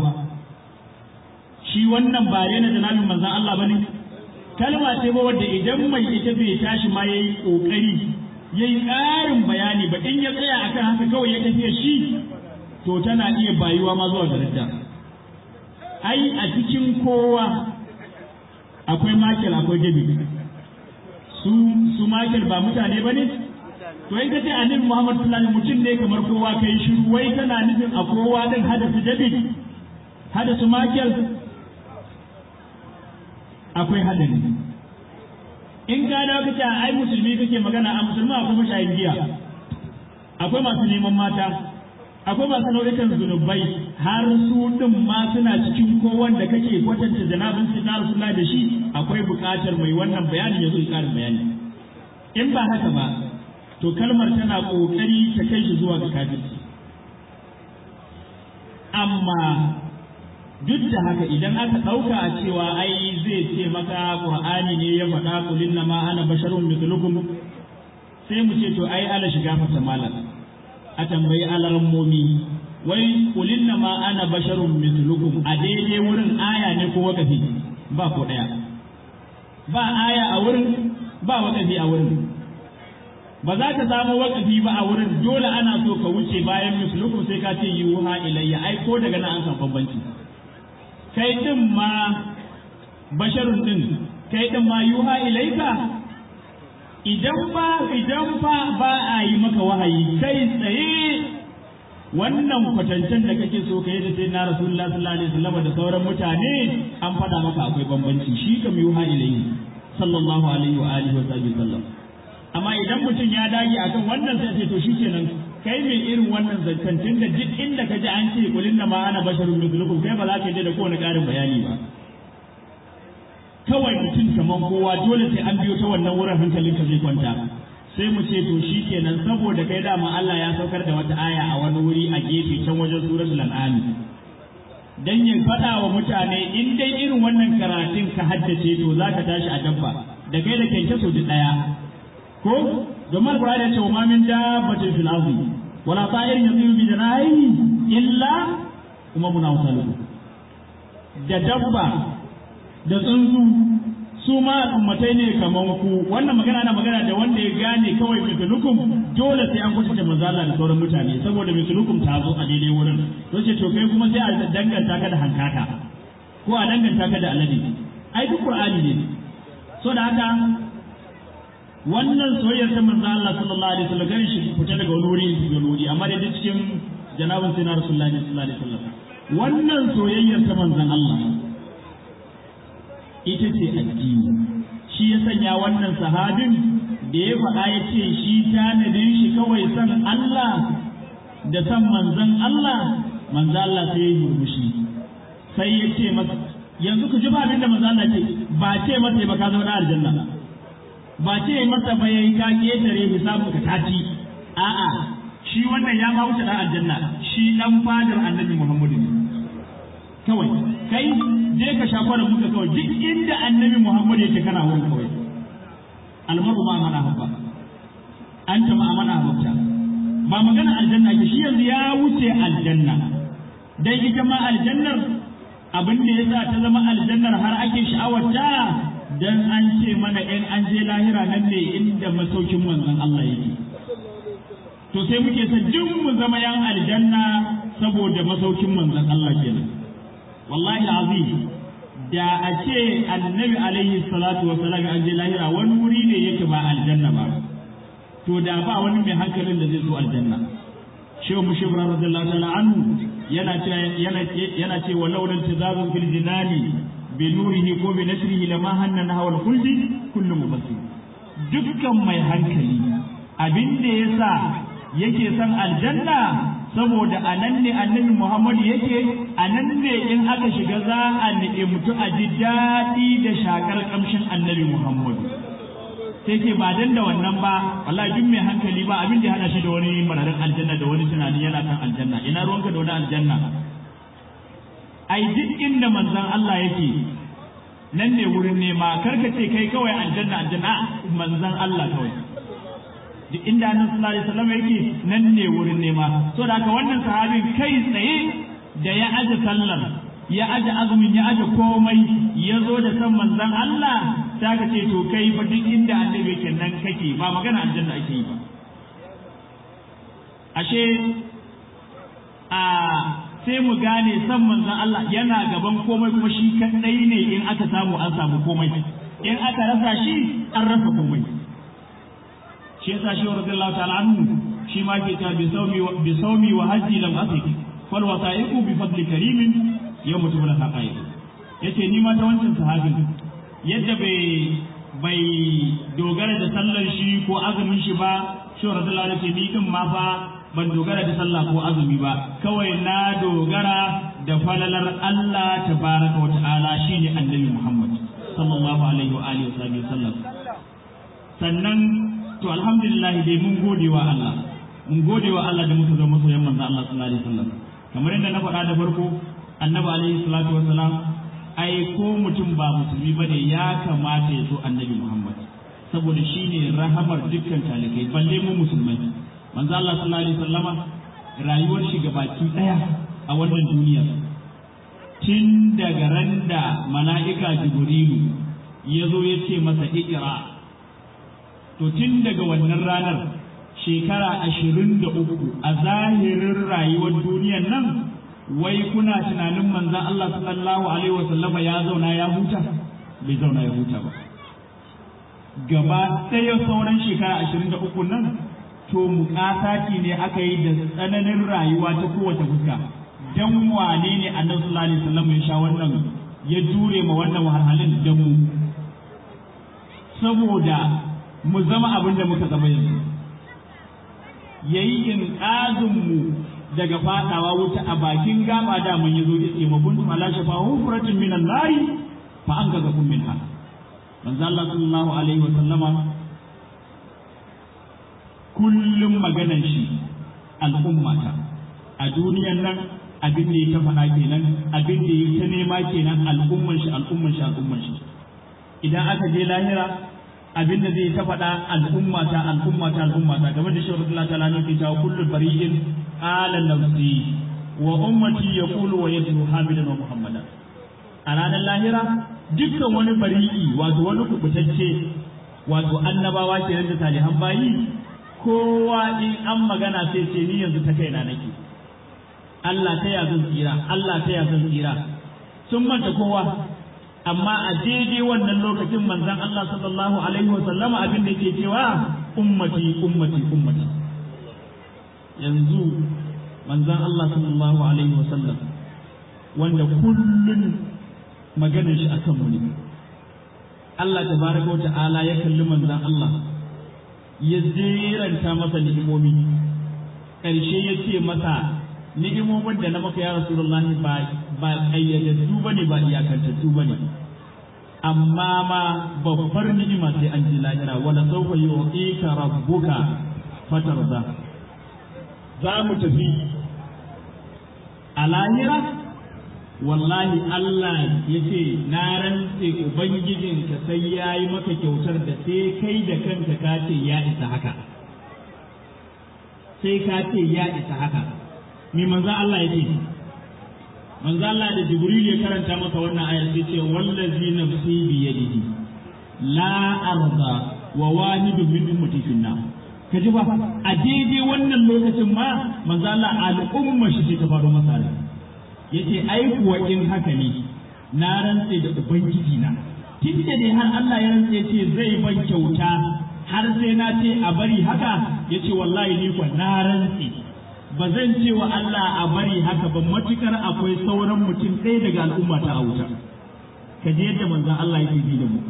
shi wannan ba rena janabin manzon Allah bane kalma ce ba wadda idan mai ita bai tashi ma yayi kokari yayi ƙarin bayani ba in ya tsaya akan haka kawai ya tafiya shi to tana iya bayuwa ma zuwa daraja ai a cikin kowa akwai makil akwai gabi su su makil ba mutane ba ne to in ka ce annabi Muhammad sallallahu alaihi mutum ne kamar kowa kai shiru wai kana nufin a kowa din hadasu jabi hadasu makil akwai hadari in ka dawo kace ai musulmi kake magana a musulma akwai mashayin giya akwai masu neman mata akwai masu nau'ikan zunubai har su din ma suna cikin ko wanda kake kwatanta janabin su na Rasulullah da shi akwai buƙatar mai wannan bayanin ya zo ƙarin bayani in ba haka ba to kalmar tana ƙoƙari ta kai shi zuwa ga kafirci amma duk da haka idan aka ɗauka a cewa ai zai ce maka Qur'ani ne ya faɗa kulin na ma ana basharun mithlukum sai mu ce to ai ala shiga fata malam a tambayi alarammomi wai kulin na ma ana basharun mithlukum a daidai wurin aya ne ko wakafi ba ko ɗaya ba aya a wurin ba wakafi a wurin ba za ka samu wakafi ba a wurin dole ana so ka wuce bayan mithlukum sai ka ce yuha ilayya ai ko daga nan an san bambanci kai din ma basharun din kai din ma yuha ilaika idan ba idan fa ba a yi maka wahayi kai tsaye wannan kwatancen da kake so kai da sai na rasulullah sallallahu alaihi wasallam da sauran mutane an faɗa maka akwai bambanci shi kam yuha ilayhi sallallahu alaihi wa alihi wa sallam amma idan mutum ya dage akan wannan sai ce to shikenan kai mai irin wannan zancen tun da duk inda ka ji an ce kulin na ma ana basharun mithlukum kai ba za ka je da kowane ƙarin bayani ba kawai mutum kamar kowa dole sai an biyo ta wannan wurin hankalinka zai kwanta sai mu ce to shi kenan saboda kai dama Allah ya saukar da wata aya a wani wuri a gefe can wajen suratul an'am dan ya faɗa wa mutane in dai irin wannan karatun ka haddace to za ka tashi a dabba da kai da kyanke su duk daya ko domin alqur'ani ya ce wa ma min dabbatin fil ardi wala ta'irin yatiru bi janahihi illa kuma muna wasalu da dabba da tsuntsu su ma al'ummatai ne kaman ku wannan magana na magana da wanda ya gane kawai mislukum dole sai an kusa manzo Allah da sauran mutane saboda mislukum ta zo a daidai wurin to ce to kai kuma sai a danganta ka da hankaka ko a danganta ka da alade ai duk qur'ani ne so da haka wannan soyayyar ta manzo Allah sallallahu alaihi wasallam gani shi fita daga wani wuri ga wuri amma da duk cikin janabin sayyidina rasulullahi sallallahu alaihi wasallam wannan soyayyar ta manzon Allah ita ce addini shi ya sanya wannan sahabin da ya faɗa ya ce shi tanadin shi kawai san Allah da san manzon Allah manzon Allah sai ya yi murmushi sai ya ce masa yanzu ku ji ba abin da manzon Allah ce ba ce masa ba ka zama na aljanna ba ce masa ba yayi ka ketare hisabun ka taci a'a shi wannan ya ma wuce dan aljanna shi dan fadar annabi Muhammadu kawai kai je ka sha kwanan muka kawai duk inda annabi Muhammad yake kana wurin kawai almaru ma mana habba an ta ma mana habba ba magana aljanna ke shi yanzu ya wuce aljanna dan ita ma aljannar abin da yasa ta zama aljannar har ake sha'awarta dan an ce mana in an je lahira nan ne inda masaukin manzon Allah yake to sai muke son duk mu zama yan aljanna saboda masaukin manzon Allah kenan wallahi azim da a ce annabi alaihi salatu wa salam an je lahira wani wuri ne yake ba aljanna ba to da ba wani mai hankalin da zai zo aljanna shehu mushibra radiyallahu ta'ala anhu yana ce yana yana ce wa laulan tazazun fil jinani bi nurihi ko bi nashrihi lama hanna nahwa al khuldi kullu mubassir dukkan mai hankali abin da yasa yake son aljanna saboda a nan ne annabi Muhammadu yake a nan ne in aka shiga za a ni'imtu a ji daɗi da shakar ƙamshin annabi Muhammadu sai ce ba dan da wannan ba wallahi duk mai hankali ba abin da ya hada shi da wani mararin aljanna da wani tunani yana kan aljanna ina ruwanka da wani aljanna ai duk inda manzon Allah yake nan ne wurin nema karka ce kai kawai aljanna aljanna manzon Allah kawai duk inda annabi sallallahu alaihi wasallam yake nan ne wurin nema so da haka wannan sahabin kai tsaye da ya aje sallar ya aje azumin ya aje komai ya zo da san manzon Allah ta ka ce to kai fa duk inda annabi yake nan kake ba magana aljanna ake yi ba ashe a sai mu gane san manzon Allah yana gaban komai kuma shi kadai ne in aka samu an samu komai in aka rasa shi an rasa komai shi yasa shi radiyallahu ta'ala anhu shi ma ke ta bi saumi bi saumi wa hajji lam asik fal wasaiqu bi fadli karimin yawm tubla haqaiq yace ni ma ta wancan sahabin yadda bai bai dogara da sallar shi ko azumin shi ba shi radiyallahu ta'ala ce ni din ma fa ban dogara da sallah ko azumi ba kawai na dogara da falalar Allah tabaraka wa ta'ala shine annabi Muhammad sallallahu alaihi wa alihi wa sallam sannan to alhamdulillah dai mun gode wa Allah mun gode wa Allah da muka zama masoyan manzo Allah sallallahu alaihi wasallam kamar yadda na faɗa da farko annabi alaihi salatu wasalam ai ko mutum ba musulmi bane ya kamata ya so annabi Muhammad saboda shine rahamar dukkan talikai balle mu musulmai manzo Allah sallallahu alaihi wasallama rayuwar shi gabaki daya a wannan duniya tun daga randa mala'ika jibrilu ya zo ya ce masa ikira to tun daga wannan ranar shekara ashirin da uku a zahirin rayuwar duniyan nan wai kuna tunanin manzan Allah sallallahu alaihi wa sallama ya zauna ya huta bai zauna ya huta ba gaba ɗaya sauran shekara ashirin da uku nan to muƙasaki ne aka yi da tsananin rayuwa ta kowace fuska dan wane ne annabi sallallahu alaihi wasallam ya sha wannan ya jure ma wannan wahalhalin da mu saboda mu zama abin da muka zama yanzu ya yi inƙazinmu daga fadawa wuta a bakin gaba da mun yi zo iske ma kuntum ala shafa hufratin minan nari fa an ga kun minha manzo Allah sallallahu alaihi wa sallama kullum maganan shi al'ummata a duniyan nan abin da ya ta faɗa kenan abin da ya ta nema kenan al'umman shi al'umman shi al'umman shi idan aka je lahira abin da zai ta faɗa al'umma ta al'umma ta al'umma ta game da shirin Allah ta'ala ne ke cewa kullu bari'in ala nafsi wa ummati yaqulu wa yatlu hamidan wa muhammadan a ranar lahira dukkan wani bari'i wato wani kubutacce wato annabawa kenan da salihan bayi kowa in an magana sai ce ni yanzu ta kaina nake Allah ta ya zan tsira Allah ta ya zan tsira sun manta kowa amma a daidai wannan lokacin manzon Allah sallallahu alaihi wa sallama abin da yake cewa ummati ummati ummati yanzu manzon Allah sallallahu alaihi wa sallam wanda kullun maganar shi akan mu ne Allah tabaraka wa ta'ala ya kalli manzon Allah ya jeranta masa ni'imomi ƙarshe ya ce masa ni'imomin da na maka ya rasulullahi ba ba ƙayyadaddu ba ne ba iyakantattu ba ne amma ma babbar ni'ima sai an ji lahira wala sawfa yu'tika rabbuka fatarda za mu tafi a lahira wallahi Allah ya ce na rantse ubangijinka sai ya yi maka kyautar da sai kai da kanka ka ce ya isa haka sai ka ce ya isa haka me manzo Allah ya ce manzo Allah da Jibril ya karanta masa wannan ayar sai ce wallazi nafsi bi yadihi la arda wa wahidu min ummati finna ka ji ba a daidai wannan lokacin ma manzo Allah al'umma shi ta faru masa ne yace ai kuwa in haka ne na rantse da ubangiji na tun da dai har Allah ya rantse ce zai ban kyauta har sai na ce a bari haka yace wallahi ni kuwa na rantse ba zan ce wa Allah a bari haka ba matukar akwai sauran mutum ɗaya daga al'umma ta a wuta ka je yadda manzon Allah yake ji da mu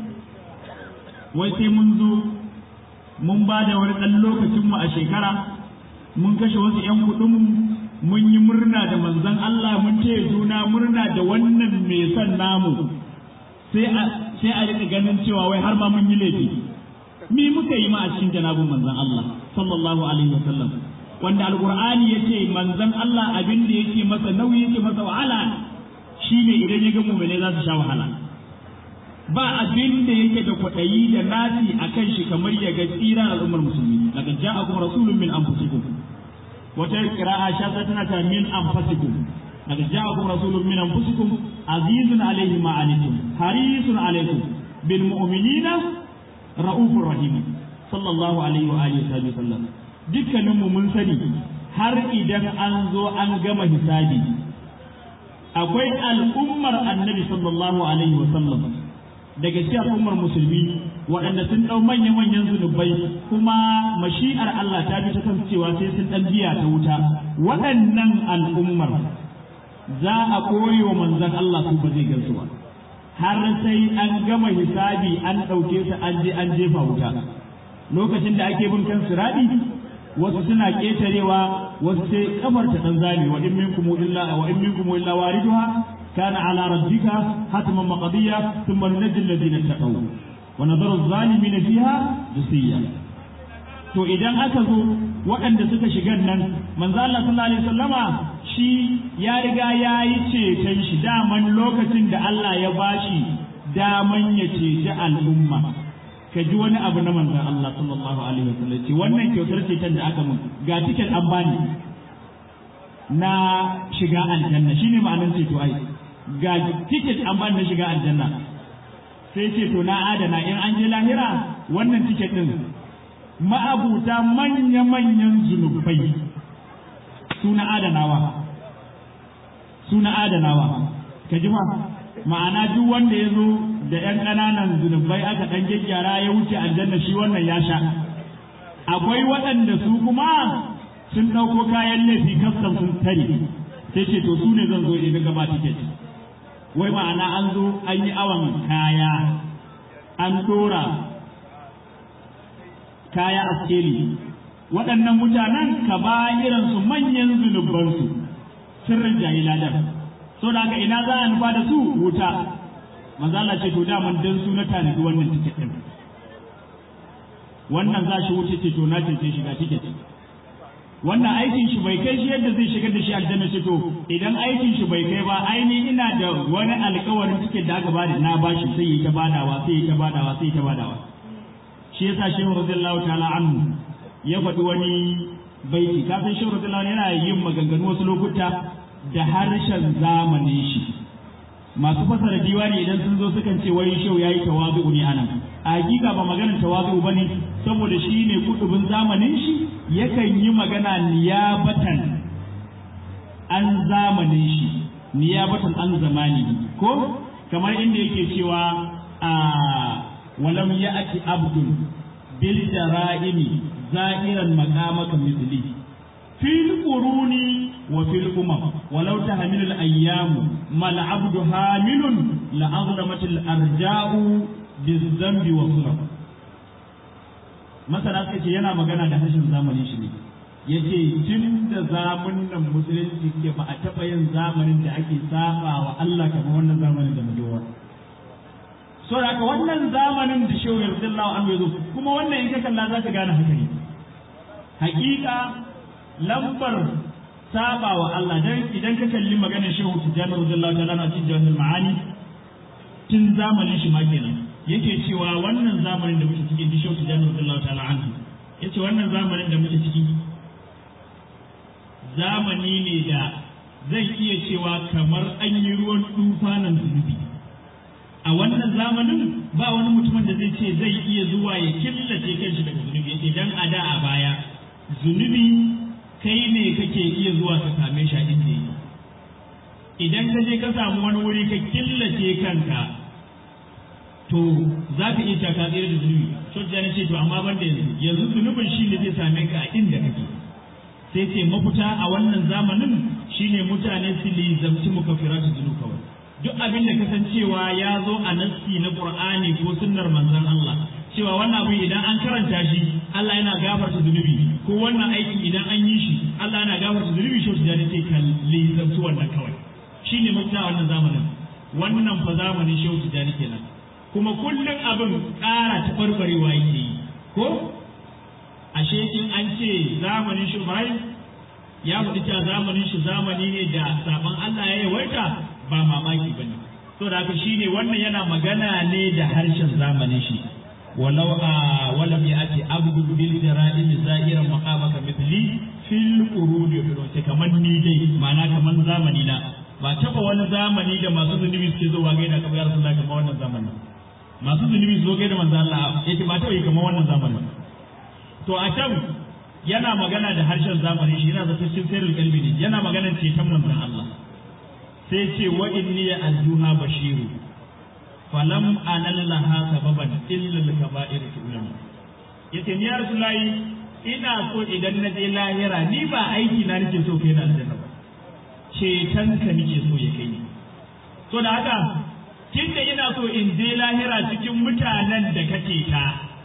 wai sai mun zo mun ba da wani ɗan lokacin mu a shekara mun kashe wasu ƴan kuɗin mu mun yi murna da manzon Allah mun taya juna murna da wannan mai son namu sai a sai a rika ganin cewa wai har ma mun yi laifi me muka yi ma a cikin janabin manzon Allah sallallahu alaihi wasallam wanda alqur'ani yace manzon Allah abin da yake masa nauyi yake masa wahala shine idan ya ga mu'mine za su sha wahala ba abin da yake da kwaɗayi da nasi akan shi kamar ya ga tsira al'ummar musulmi laqad ja'akum rasulun min anfusikum wata qira'a shaza tana ta min anfusikum laqad ja'akum rasulun min anfusikum azizun alayhi ma anitum harisun alaykum bil mu'minina ra'ufur rahim sallallahu alaihi wa alihi wa sallam dukkaninmu mun sani har idan an zo an gama hisabi akwai al'ummar annabi sallallahu alaihi wa sallam daga cikin al'ummar musulmi waɗanda sun ɗau manya-manyan zunubai kuma mashi'ar Allah ta bi ta kan cewa sai sun ɗan biya ta wuta waɗannan al'ummar za a koyi wa manzon Allah su ba zai gansu ba har sai an gama hisabi an ɗauke su an je an jefa wuta lokacin da ake bin kan siradi wasu suna ƙetarewa wasu sai kafar ta ɗan zami wa in minkum illa wa in minkum illa wariduha كان على ربك حتما مقضيا ثم ننجي الذين اتقوا ونذر الظالمين فيها جثيا to idan aka zo waɗanda suka shiga nan manzo Allah sallallahu alaihi wasallama shi ya riga ya yi ceton shi daman lokacin da Allah ya bashi daman ya ceci al'umma ka ji wani abu na manzon Allah sallallahu alaihi wasallam ce wannan kyautar ceton da aka mun ga tiket an bani na shiga aljanna shine ma'anar ceto ai ga tiket an bani na shiga aljanna sai ce to na adana in an je lahira wannan tiket din ma'abuta manya-manyan zunubai suna adanawa suna adanawa ka ji ma ma'ana duk wanda ya zo da 'yan ƙananan zunubai aka ɗan gyaggyara ya wuce aljanna shi wannan ya sha akwai waɗanda su kuma sun ɗauko kayan laifi kastam sun tare sai ce to su ne zan zo in gaba tiket wai ma'ana an zo an yi awon kaya an dora kaya a skeli waɗannan mutanen ka ba irinsu manyan zunubansu sirrin jahiladan so da haka ina za a nufa da su wuta manzala ce to daman dan su na tanadi wannan tiket ɗin wannan za shi wuce ce to na ce shiga tiket wannan aikin shi bai kai shi yadda zai shigar da shi aljanna shi to idan aikin shi bai kai ba aini ina da wani alkawarin cikin da aka bada na bashi sai yi ta badawa sai yi ta badawa sai yi ta badawa shi yasa shehu radiyallahu ta'ala anhu ya faɗi wani baiti kafin shehu radiyallahu yana yin maganganu wasu lokuta da harshen zamanin shi masu fasara diwani idan sun zo sukan ce wai shehu yayi tawazu ne anan a hakika ba maganar tawazu bane saboda shi ne kudubin zamanin shi yakan yi magana niyabatan an zamanin shi niyabatan an zamani ko kamar inda yake cewa a walam ya'ti abdun bil jara'imi za'iran maqamaka mithli fil quruni wa fil umam walau tahmilu al ayyam mal abdu hamilun la azlamat al arja'u biz zambi wa sulh masana suka ce yana magana da hashin zamanin shi ne yace tun da zamanin musulunci ke ba a taɓa yin zamanin da ake saba wa Allah kamar wannan zamanin da muke so da haka wannan zamanin da shehu yarsallahu anhu yazo kuma wannan in ka kalla za ka gane haka ne hakika lambar saba wa Allah dan idan ka kalli maganar shehu tijani radiyallahu ta'ala a cikin jawahir ma'ani tun zamanin shi ma kenan yake cewa wannan zamanin da muke ciki shehu tijani radiyallahu ta'ala anhu yace wannan zamanin da muke ciki zamani ne da zai iya cewa kamar an yi ruwan tufanin zunubi a wannan zamanin ba wani mutumin da zai ce zai iya zuwa ya killace kanshi daga zunubi yake dan a da a baya zunubi kai ne kake iya zuwa ka same shi a inda yake idan ka je ka samu wani wuri ka killace kanka to za ka iya ka tsere da zunubi shojja ne ce to amma ban da yanzu yanzu zunubin shi ne zai same ka a inda kake sai ce mafita a wannan zamanin shine mutane su lizamci mukaffiratu zunub kawai duk abin da kasancewa ya zo a nassi na Qur'ani ko sunnar manzon Allah cewa wannan abu idan an karanta shi Allah yana gafarta zunubi ko wannan aiki idan an yi shi Allah yana gafarta zunubi shi da ce kalli zantu wannan kawai shine mafita a wannan zamanin wannan fa zamanin shehu tijani kenan kuma kullum abin ƙara tabarbarewa yake yi ko ashe in an ce zamanin shi ya faɗi cewa zamanin shi zamani ne da sabon Allah ya yawaita ba mamaki bane to da haka shine wannan yana magana ne da harshen zamanin shi walau a walam yati abdu bil jara'im zahiran maqamaka mithli fil qurud yaqulu kaman ni dai ma'ana kaman zamani na ba taba wani zamani da masu zunubi suke zuwa gaida kamar ya rasulullah kamar wannan zamanin masu zunubi zo gaida manzo Allah yake ba taba yi kamar wannan zamanin to a can yana magana da harshen zamani shi yana zata cikin sirrul kalbi ne yana magana ceton manzon Allah sai ce wa inni ya aljuha bashiru falam anallaha sababan illa al-kaba'ir tu'lam yace ni ya rasulullahi ina so idan na je lahira ni ba aiki na nake so kai na aljanna ba ceton ka nake so ya kai ni to da haka tunda ina so in je lahira cikin mutanen da kake ta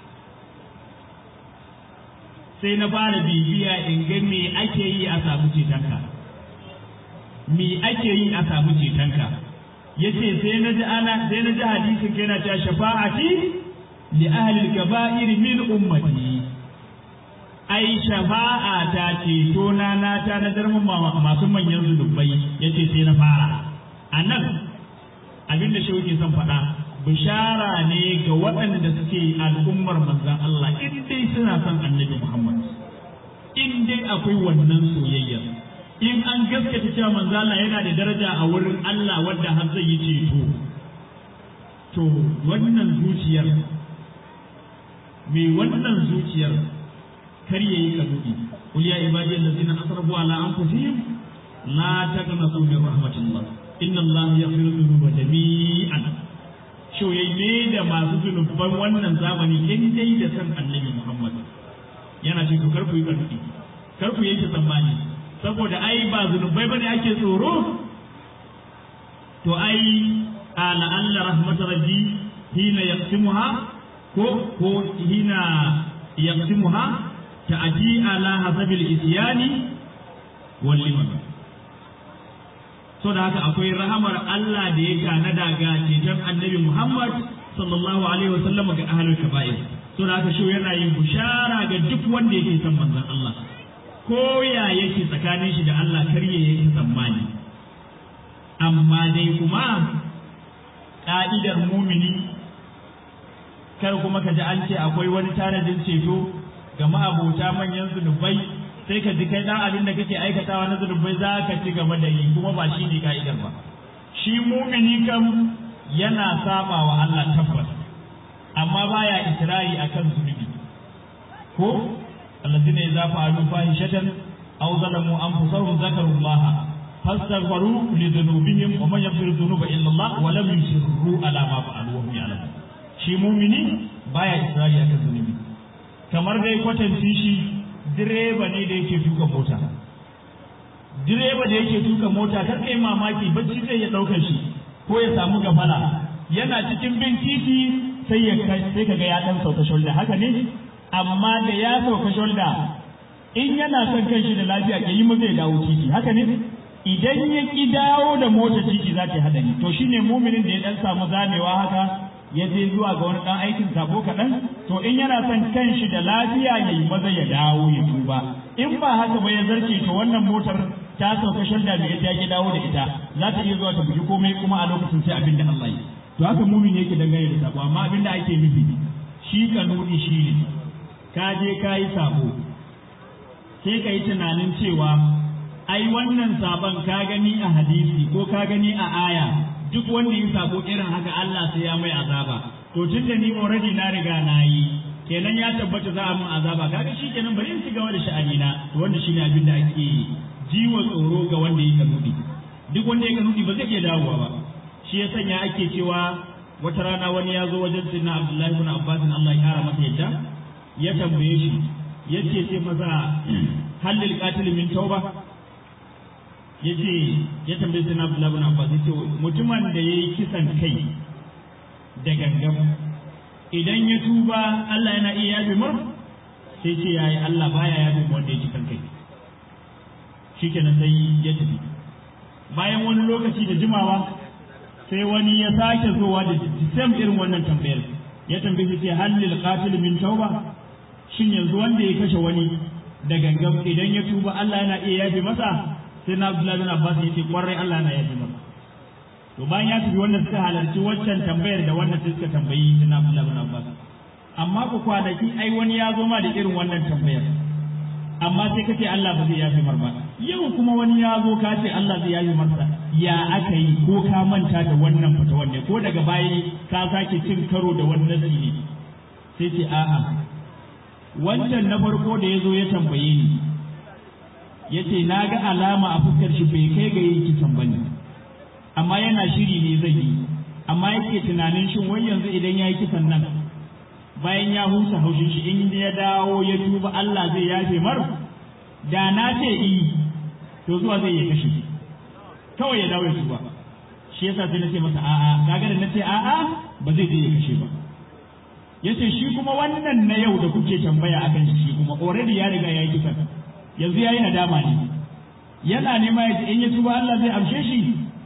sai na fara bibiya in ga me ake yi a samu cetonka me ake yi a samu cetonka yace sai na ji ana sai na ji hadisin yana cewa shafa'ati li ahli al-kaba'ir min ummati ai shafa'a ta ceto na na ta na darmin masu manyan zulubai yace sai na fara anan abinda shi yake son faɗa bishara ne ga waɗanda suke al'ummar manzan Allah in dai suna son annabi Muhammad in dai akwai wannan soyayya in an gaskata cewa manzan Allah yana da daraja a wurin Allah wanda har zai yi ceto to wannan zuciyar mai wannan zuciyar kar yayi kadudi qul ya ibadi allazina asrafu ala anfusihim la taqnatu min rahmatillah inna allaha yaghfiru dhunuba jami'an shoyayye da masu zunuban wannan zamani in dai da san annabi Muhammad yana ce to kar ku yi karfi kar ku yanke tsammani saboda ai ba zunubai bane ake tsoro to ai ala alla rahmat rabbi hina yaqsimuha ko ko hina yaqsimuha ta'ati ala hasabil isyani wal liman so da haka akwai rahamar Allah da ya tanada ga ceton annabi Muhammad sallallahu alaihi wa sallam ga ahlul kaba'ir so da haka shi yana yin bushara ga duk wanda yake son manzon Allah ko ya yake tsakanin shi da Allah kar ya yake tsammani amma dai kuma ka'idar mumini kar kuma ka ji an ce akwai wani tanadin ceto ga ma'abota manyan zunubai sai ka ji kai dan abin da kake aikatawa na zunubai za ka ci gaba da yi kuma ba shi ne ka'idar ba shi mumini kam yana saba wa Allah tabbas amma baya isra'i akan zunubi ko alladhina idza fa'alu fahishatan aw zalamu anfusahum zakaru Allah fastaghfiru li dhunubihim wa man yaghfiru dhunuba illa Allah wa lam yusirru ala ma fa'alu wa hum ya'lamun shi mumini baya isra'i akan zunubi kamar dai kwatanci shi direba ne da yake tuka mota direba da yake tuka mota kar kai mamaki bacci zai ya daukar shi ko ya samu gafala yana cikin bin titi sai ya sai kaga ya dan sauka shoulder haka ne amma da ya sauka shoulder in yana son kanshi da lafiya ke yi zai dawo titi haka ne idan ya ki dawo da mota titi za ta hadari to shine muminin da ya dan samu zamewa haka ya je zuwa ga wani dan aikin sabo kaɗan to in yana son kanshi da lafiya ya yi maza ya dawo ya tuba in ba haka ba ya zarce to wannan motar ta sauka shanda mai ita ya dawo da ita za ta iya zuwa ta bugi komai kuma a lokacin sai abin da Allah yi to haka mumin yake dangane da sabo amma abin da ake nufi shi kanuni shi ne ka je ka yi sabo sai ka yi tunanin cewa ai wannan sabon ka gani a hadisi ko ka gani a aya duk wanda ya sabo irin haka Allah sai ya mai azaba to tun da ni already na riga na yi kenan ya tabbata za a mun azaba kaga shi kenan bari in ci gaba da sha'ani na to wanda shine abin da ake jiwa tsoro ga wanda ya kanudi duk wanda ya kanudi ba zai iya dawowa ba shi ya sanya ake cewa wata rana wani ya zo wajen sinna Abdullahi ibn Abbas Allah ya kara masa yadda ya tambaye shi yace sai maza halil qatil min tauba yace ya tambaye sai Abdullah ibn Abbas yace mutumin da yayi kisan kai da gangan idan ya tuba Allah yana iya yafe mar sai ce yayi Allah baya yafe wanda ya kisan kai shikenan sai ya tafi bayan wani lokaci da jimawa sai wani ya sake zuwa da sam irin wannan tambayar ya tambaye shi halil qatil min tauba shin yanzu wanda ya kashe wani da gangan idan ya tuba Allah yana iya yafe masa sai na Abdullahi bin Abbas ya ce kwarai Allah na yafi masa to bayan ya tafi wannan suka halarci waccan tambayar da wannan suka tambayi sai na Abdullahi bin Abbas amma ku kwanaki ai wani ya zo ma da irin wannan tambayar amma sai kace Allah ba zai yafi mar ba yau kuma wani ya zo ka ce Allah zai yafi marsa ya aka yi ko ka manta da wannan fata wanne ko daga baya ka sake cin karo da wannan ne sai ce a'a wancan na farko da ya zo ya tambaye ni ya ce na ga alama a fuskar shi bai kai ga yin kisan ba ne amma yana shiri ne zai yi amma yake tunanin shin wai yanzu idan ya yi kisan nan bayan ya husa haushin shi in ya dawo ya tuba Allah zai yafe mar da na ce i to zuwa zai yi kashe kawai ya dawo ya tuba shi yasa sai na ce masa a'a kaga da na ce a'a ba zai je ya kashe ba yace shi kuma wannan na yau da kuke tambaya akan shi kuma already ya riga ya yi kisan yanzu ya yi nadama ne yana nema ya ce in ya tuba Allah zai amshe shi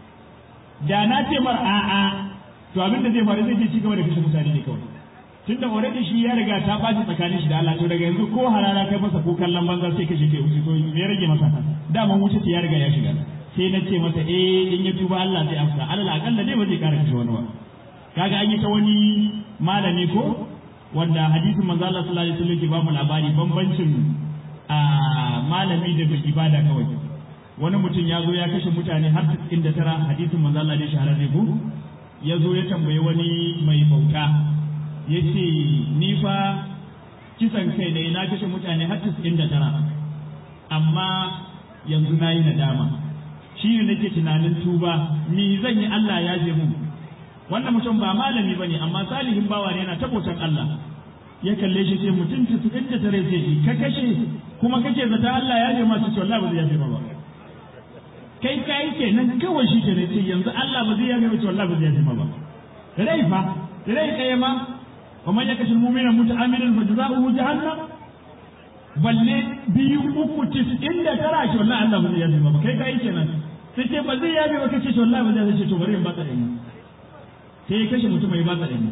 da na ce mar a'a to abin da zai faru zai je ci gaba da kashe mutane ne kawai tun da already shi ya riga ta baci tsakanin shi da Allah to daga yanzu ko halala kai masa ko kallon banza sai kashe ke wuce to me ya rage masa dama wuce ya riga ya shiga sai na ce masa eh in ya tuba Allah zai amsa alal akalla dai ba zai kara kashe wani ba kaga an yi ta wani malami ko wanda hadisin manzo Allah sallallahu alaihi wasallam ke ba mu labari bambancin a malami da bai ibada kawai wani mutum ya zo ya kashe mutane har cikin da tara hadisin manzo Allah ne shahararre ko ya zo ya tambayi wani mai bauta ya ce ni fa kisan kai ne na kashe mutane har cikin da tara amma yanzu na yi nadama shi ne nake tunanin tuba ni zan yi Allah ya je mun wannan mutum ba malami bane amma salihin bawa ne yana tabotan Allah ya kalle shi sai mutum cikin da tare sai shi ka kashe kuma kake zata Allah ya je ma su ce wallahi ba zai yafe ma ba kai kai kenan kawai shi ke ce yanzu Allah ba zai yafe ma ce wallahi ba zai yafe ma ba rai fa rai ɗaya ma wa man yakashi mu'mina muta'ammidan fa jazaohu jahannam balle biyu uku tis'in da tara shi wallahi Allah ba zai yafe ma ba kai kai kenan sai ce ba zai yafe ba kace to wallahi ba zai yafe to bari in ba ta dai sai ya kashe mutum mai ba ta dai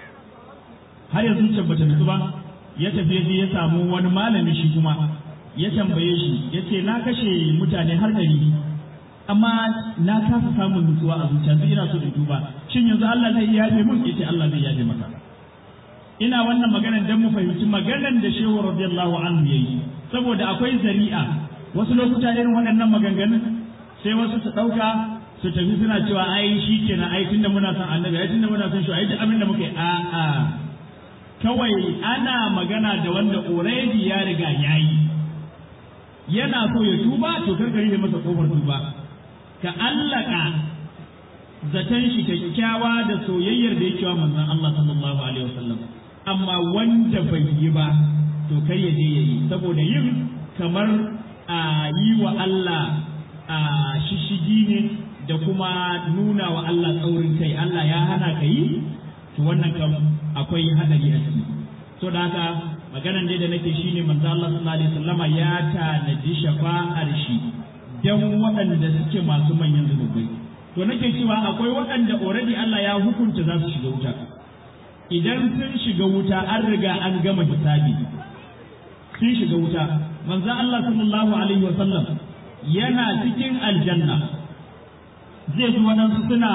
har yanzu zuciyar bata nutsu ba ya tafi je ya samu wani malami shi kuma ya tambaye shi ya ce na kashe mutane har ɗari amma na kasa samun nutsuwa a zuciya sai ina so in duba shin yanzu Allah zai yafe mun yace Allah zai yafe maka ina wannan maganar dan mu fahimci maganar da shehu radiyallahu anhu yayi saboda akwai zari'a wasu lokuta irin waɗannan maganganun sai wasu su ɗauka su tafi suna cewa ai shi kenan ai tunda muna son annabi ai tunda muna son shi ai duk abin da muka yi a a kawai ana magana da wanda already ya riga yayi yana so ya tuba to karkari da masa kofar tuba ka allaka zaton shi kyakkyawa da soyayyar da yake wa manzon Allah sallallahu alaihi wasallam amma wanda bai yi ba to kar ya je yayi saboda yin kamar a yi wa Allah a shishigi ne da kuma nuna wa Allah tsaurin kai Allah ya hana ka yi to wannan kam akwai hadari a ciki so da haka maganan dai da nake shine manzo Allah sallallahu alaihi wasallama ya tanaji shafa'ar shi dan waɗanda suke masu manyan zunubai to nake cewa akwai waɗanda already Allah ya hukunta za su shiga wuta idan sun shiga wuta an riga an gama hisabi sun shiga wuta manzo Allah sallallahu alaihi wasallam yana cikin aljanna zai ji waɗansu suna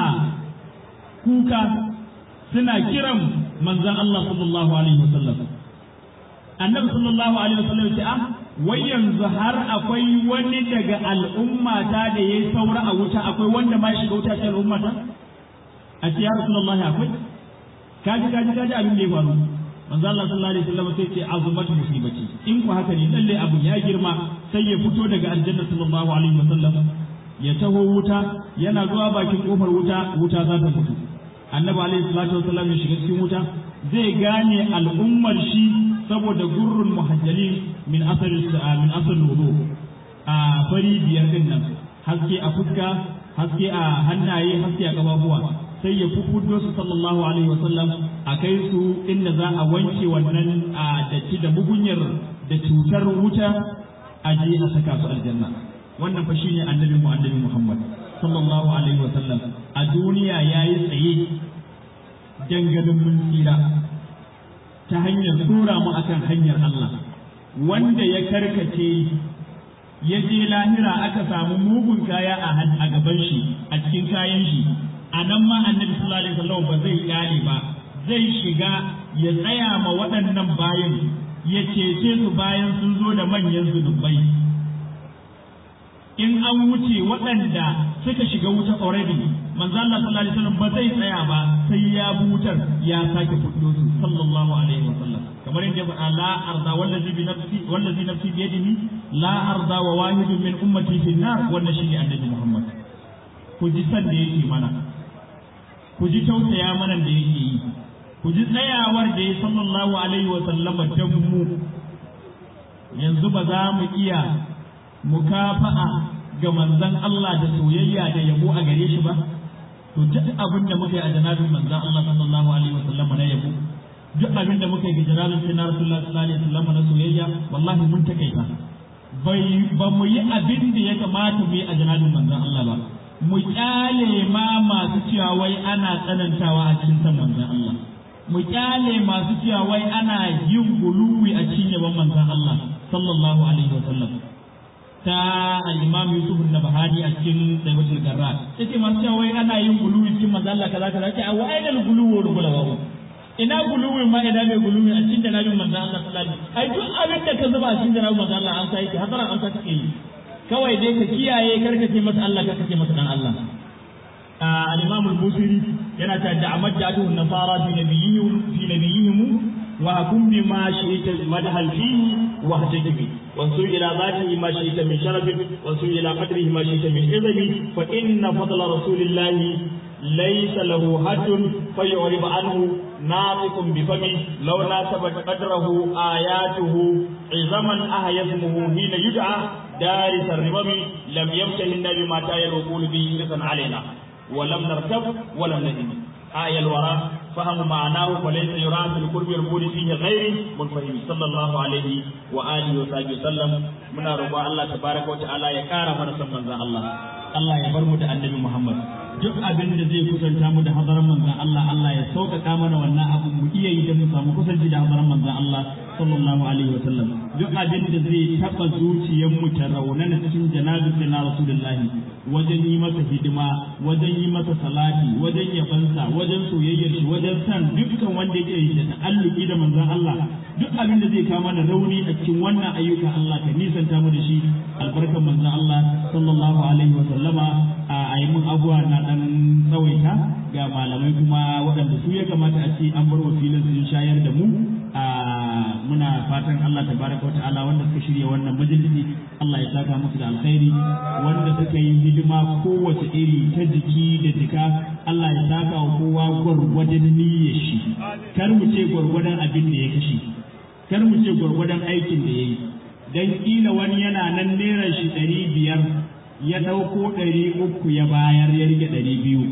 kuka suna kiran manzon Allah sallallahu alaihi wasallam annabi sallallahu alaihi wasallam ya ce ah wai yanzu har akwai wani daga al'ummata da yayi saura a wuta akwai wanda ma shiga wuta cikin al'ummata a ce ya rasulullahi akwai kaji kaji kaji abin da ya faru manzo Allah sallallahu alaihi wasallam sai ce azumat musibati in ku haka ne lalle abu ya girma sai ya fito daga aljanna sallallahu alaihi wasallam ya taho wuta yana zuwa bakin kofar wuta wuta za ta fito annabi alaihi salatu wasallam ya shiga cikin wuta zai gane al'ummar shi saboda gurrun muhajjalin min asar min asar wudu a fari biyar din nan haske a fuska haske a hannaye haske a kafafuwa sai ya fuffudo su sallallahu alaihi wasallam a kai su inda za a wanke wannan a datti da mugunyar da cutar wuta a je a saka su aljanna wannan fa shine annabi mu annabi Muhammad sallallahu alaihi wasallam a duniya yayi tsaye dangalin mun tsira ta hanyar tura mu akan hanyar Allah wanda ya karkace ya je lahira aka samu mugun kaya a gaban shi a cikin kayan shi a nan ma annabi sallallahu alaihi wasallam ba zai kyale ba zai shiga ya tsaya ma waɗannan bayan ya cece su bayan sun zo da manyan zunubai in an wuce waɗanda suka shiga wuta already manzo Allah sallallahu alaihi wasallam ba zai tsaya ba sai ya butar ya sake fuddo su sallallahu alaihi wasallam kamar yadda faɗa la arda wallazi bi nafsi wallazi nafsi bi yadihi la arda wa wahidun min ummati fi nar wannan shine annabi Muhammad ku ji san da yake mana ku ji tausaya mana da yake yi ku ji tsayawar da ya sallallahu alaihi wasallam dan mu yanzu ba za mu iya mukafa'a ga manzon Allah da soyayya da yabo a gare shi ba to duk abin da muka yi a janabin manzon Allah sallallahu alaihi wasallam na yabo duk abin da muka yi ga janabin sai na Rasulullah sallallahu alaihi wasallam na soyayya wallahi mun takaita bai ba mu yi abin da ya kamata mu yi a janabin manzon Allah ba mu kyale ma masu cewa wai ana tsanantawa a cikin san manzon Allah mu kyale masu cewa wai ana yin guluwi a cikin yaban manzon Allah sallallahu alaihi wasallam ta al-Imam Yusuf an-Nabhani a cikin Sayyidatul Garra yace masu cewa wai ana yin guluwi cikin manzo Allah kaza kaza ce a wai da guluwi wal gulawa ina guluwi ma ina mai guluwi a cikin janabin manzo Allah sallallahu alaihi wasallam ai duk abin da ka zuba a cikin janabin manzo Allah an sai ki hadaran an sai ki kawai dai ka kiyaye karkace masa Allah karkace masa dan Allah al-Imam al-Busiri yana ta da'amat ja'atuhu an-nasara fi nabiyihim fi nabiyihim wa hakum bima shi'ta madhal fihi wa hajjabi وانظر إلى ذاته ما شئت من شرف وانظر إلى قدره ما شئت من عظم فإن فضل رسول الله ليس له حد فيعرب عنه ناطق بفمه لو ناسبت قدره آياته عظما أهي اسمه حين يدعى دارس الرمم لم يمتهن بما تايا الوقول به رزقا علينا ولم نركب ولم ندم آية الوراء فهم معناه فليس يرى في القرب والبعد فيه غير منفهم صلى الله عليه وآله وصحبه وسلم من رضا الله تبارك وتعالى يكار من سمى الله Allah ya bar mu da annabi Muhammad duk abin da zai kusanta mu da hadaran manzon Allah Allah ya sauƙaƙa mana wannan abu mu iya yi da mu samu kusanci da hadaran manzon Allah sallallahu alaihi wa sallam duk abin da zai taɓa zuciyar mu ta raunana cikin janabin na Rasulullahi wajen yi masa hidima wajen yi masa salati wajen yabansa wajen soyayyar shi wajen san dukkan wanda yake da ta'alluki da manzon Allah duk abin da zai kawo mana rauni a cikin wannan ayyuka Allah ka nisanta mu da shi albarkan manzon Allah sallallahu alaihi wa sallama a yi mun abuwa na dan tsawaita ga malamai kuma waɗanda su ya kamata a ce an bar wakilin sun shayar da mu a muna fatan Allah tabaraka wa ta'ala wanda suka shirya wannan majalisi Allah ya saka musu da alkhairi wanda suka yi hidima kowace iri ta jiki da jika Allah ya saka wa kowa gwargwadon niyyar shi kar mu ce gwargwadon abin da ya kashe kar mu ce gwargwadon aikin da ya yi dan kila wani yana nan naira shi ɗari biyar ya ɗauko ɗari uku ya bayar ya rike ɗari biyu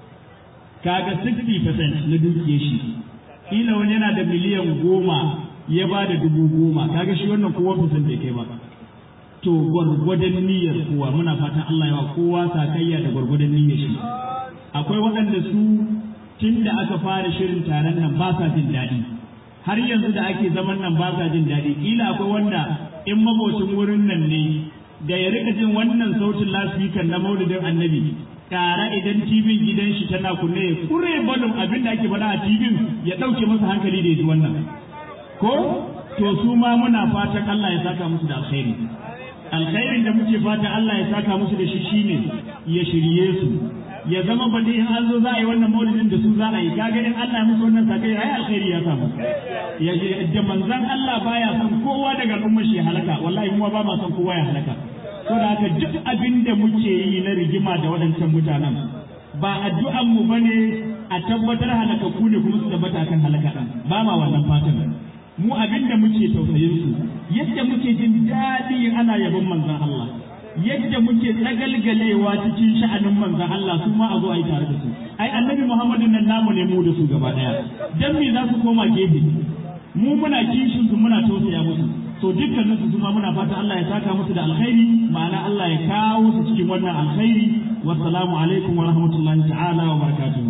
kaga 60% na dukiyar shi kila wani yana da miliyan goma ya ba da dubu goma kaga shi wannan kowa fisan da kai ba to gwargwadon niyyar kowa muna fatan Allah ya wa kowa sakayya da gwargwadon niyyar shi akwai waɗanda su tun da aka fara shirin taron nan ba sa jin daɗi har yanzu da ake zaman nan ba sa jin daɗi kila akwai wanda in mabocin wurin nan ne da ya rika jin wannan sautin lasfikan na maulidin annabi tare idan tibin gidan shi tana kunne ya kure balon abin da ake faɗa a tibin ya ɗauke masa hankali da ya ji wannan ko to su ma muna fatan Allah ya saka musu da alkhairi alkhairin da muke fatan Allah ya saka musu da shi shine ya shirye su ya zama ba dai an zo za a yi wannan maulidin da su za a yi kaga in Allah ya musu wannan sakai ai alkhairi ya samu ya da manzon Allah baya son kowa daga al'ummar shi halaka wallahi mu ba ma son kowa ya halaka saboda haka duk abin da muke yi na rigima da waɗancan mutanen ba addu'an mu bane a tabbatar halakakku ne kuma su tabbata kan halaka ɗan ba ma wannan fatan mu abin da muke tausayin su yadda muke jin daɗi ana yabon manzon Allah yadda muke tsagalgalewa cikin sha'anin manzon Allah su ma a zo a yi tare da su ai annabi Muhammadu nan namu ne mu da su gaba ɗaya dan me za su koma gefe mu muna kishin su muna tausaya musu to dukkanin su kuma muna fata Allah ya saka musu da alkhairi ma'ana Allah ya kawo su cikin wannan alkhairi wassalamu alaikum wa rahmatullahi ta'ala wa barakatuh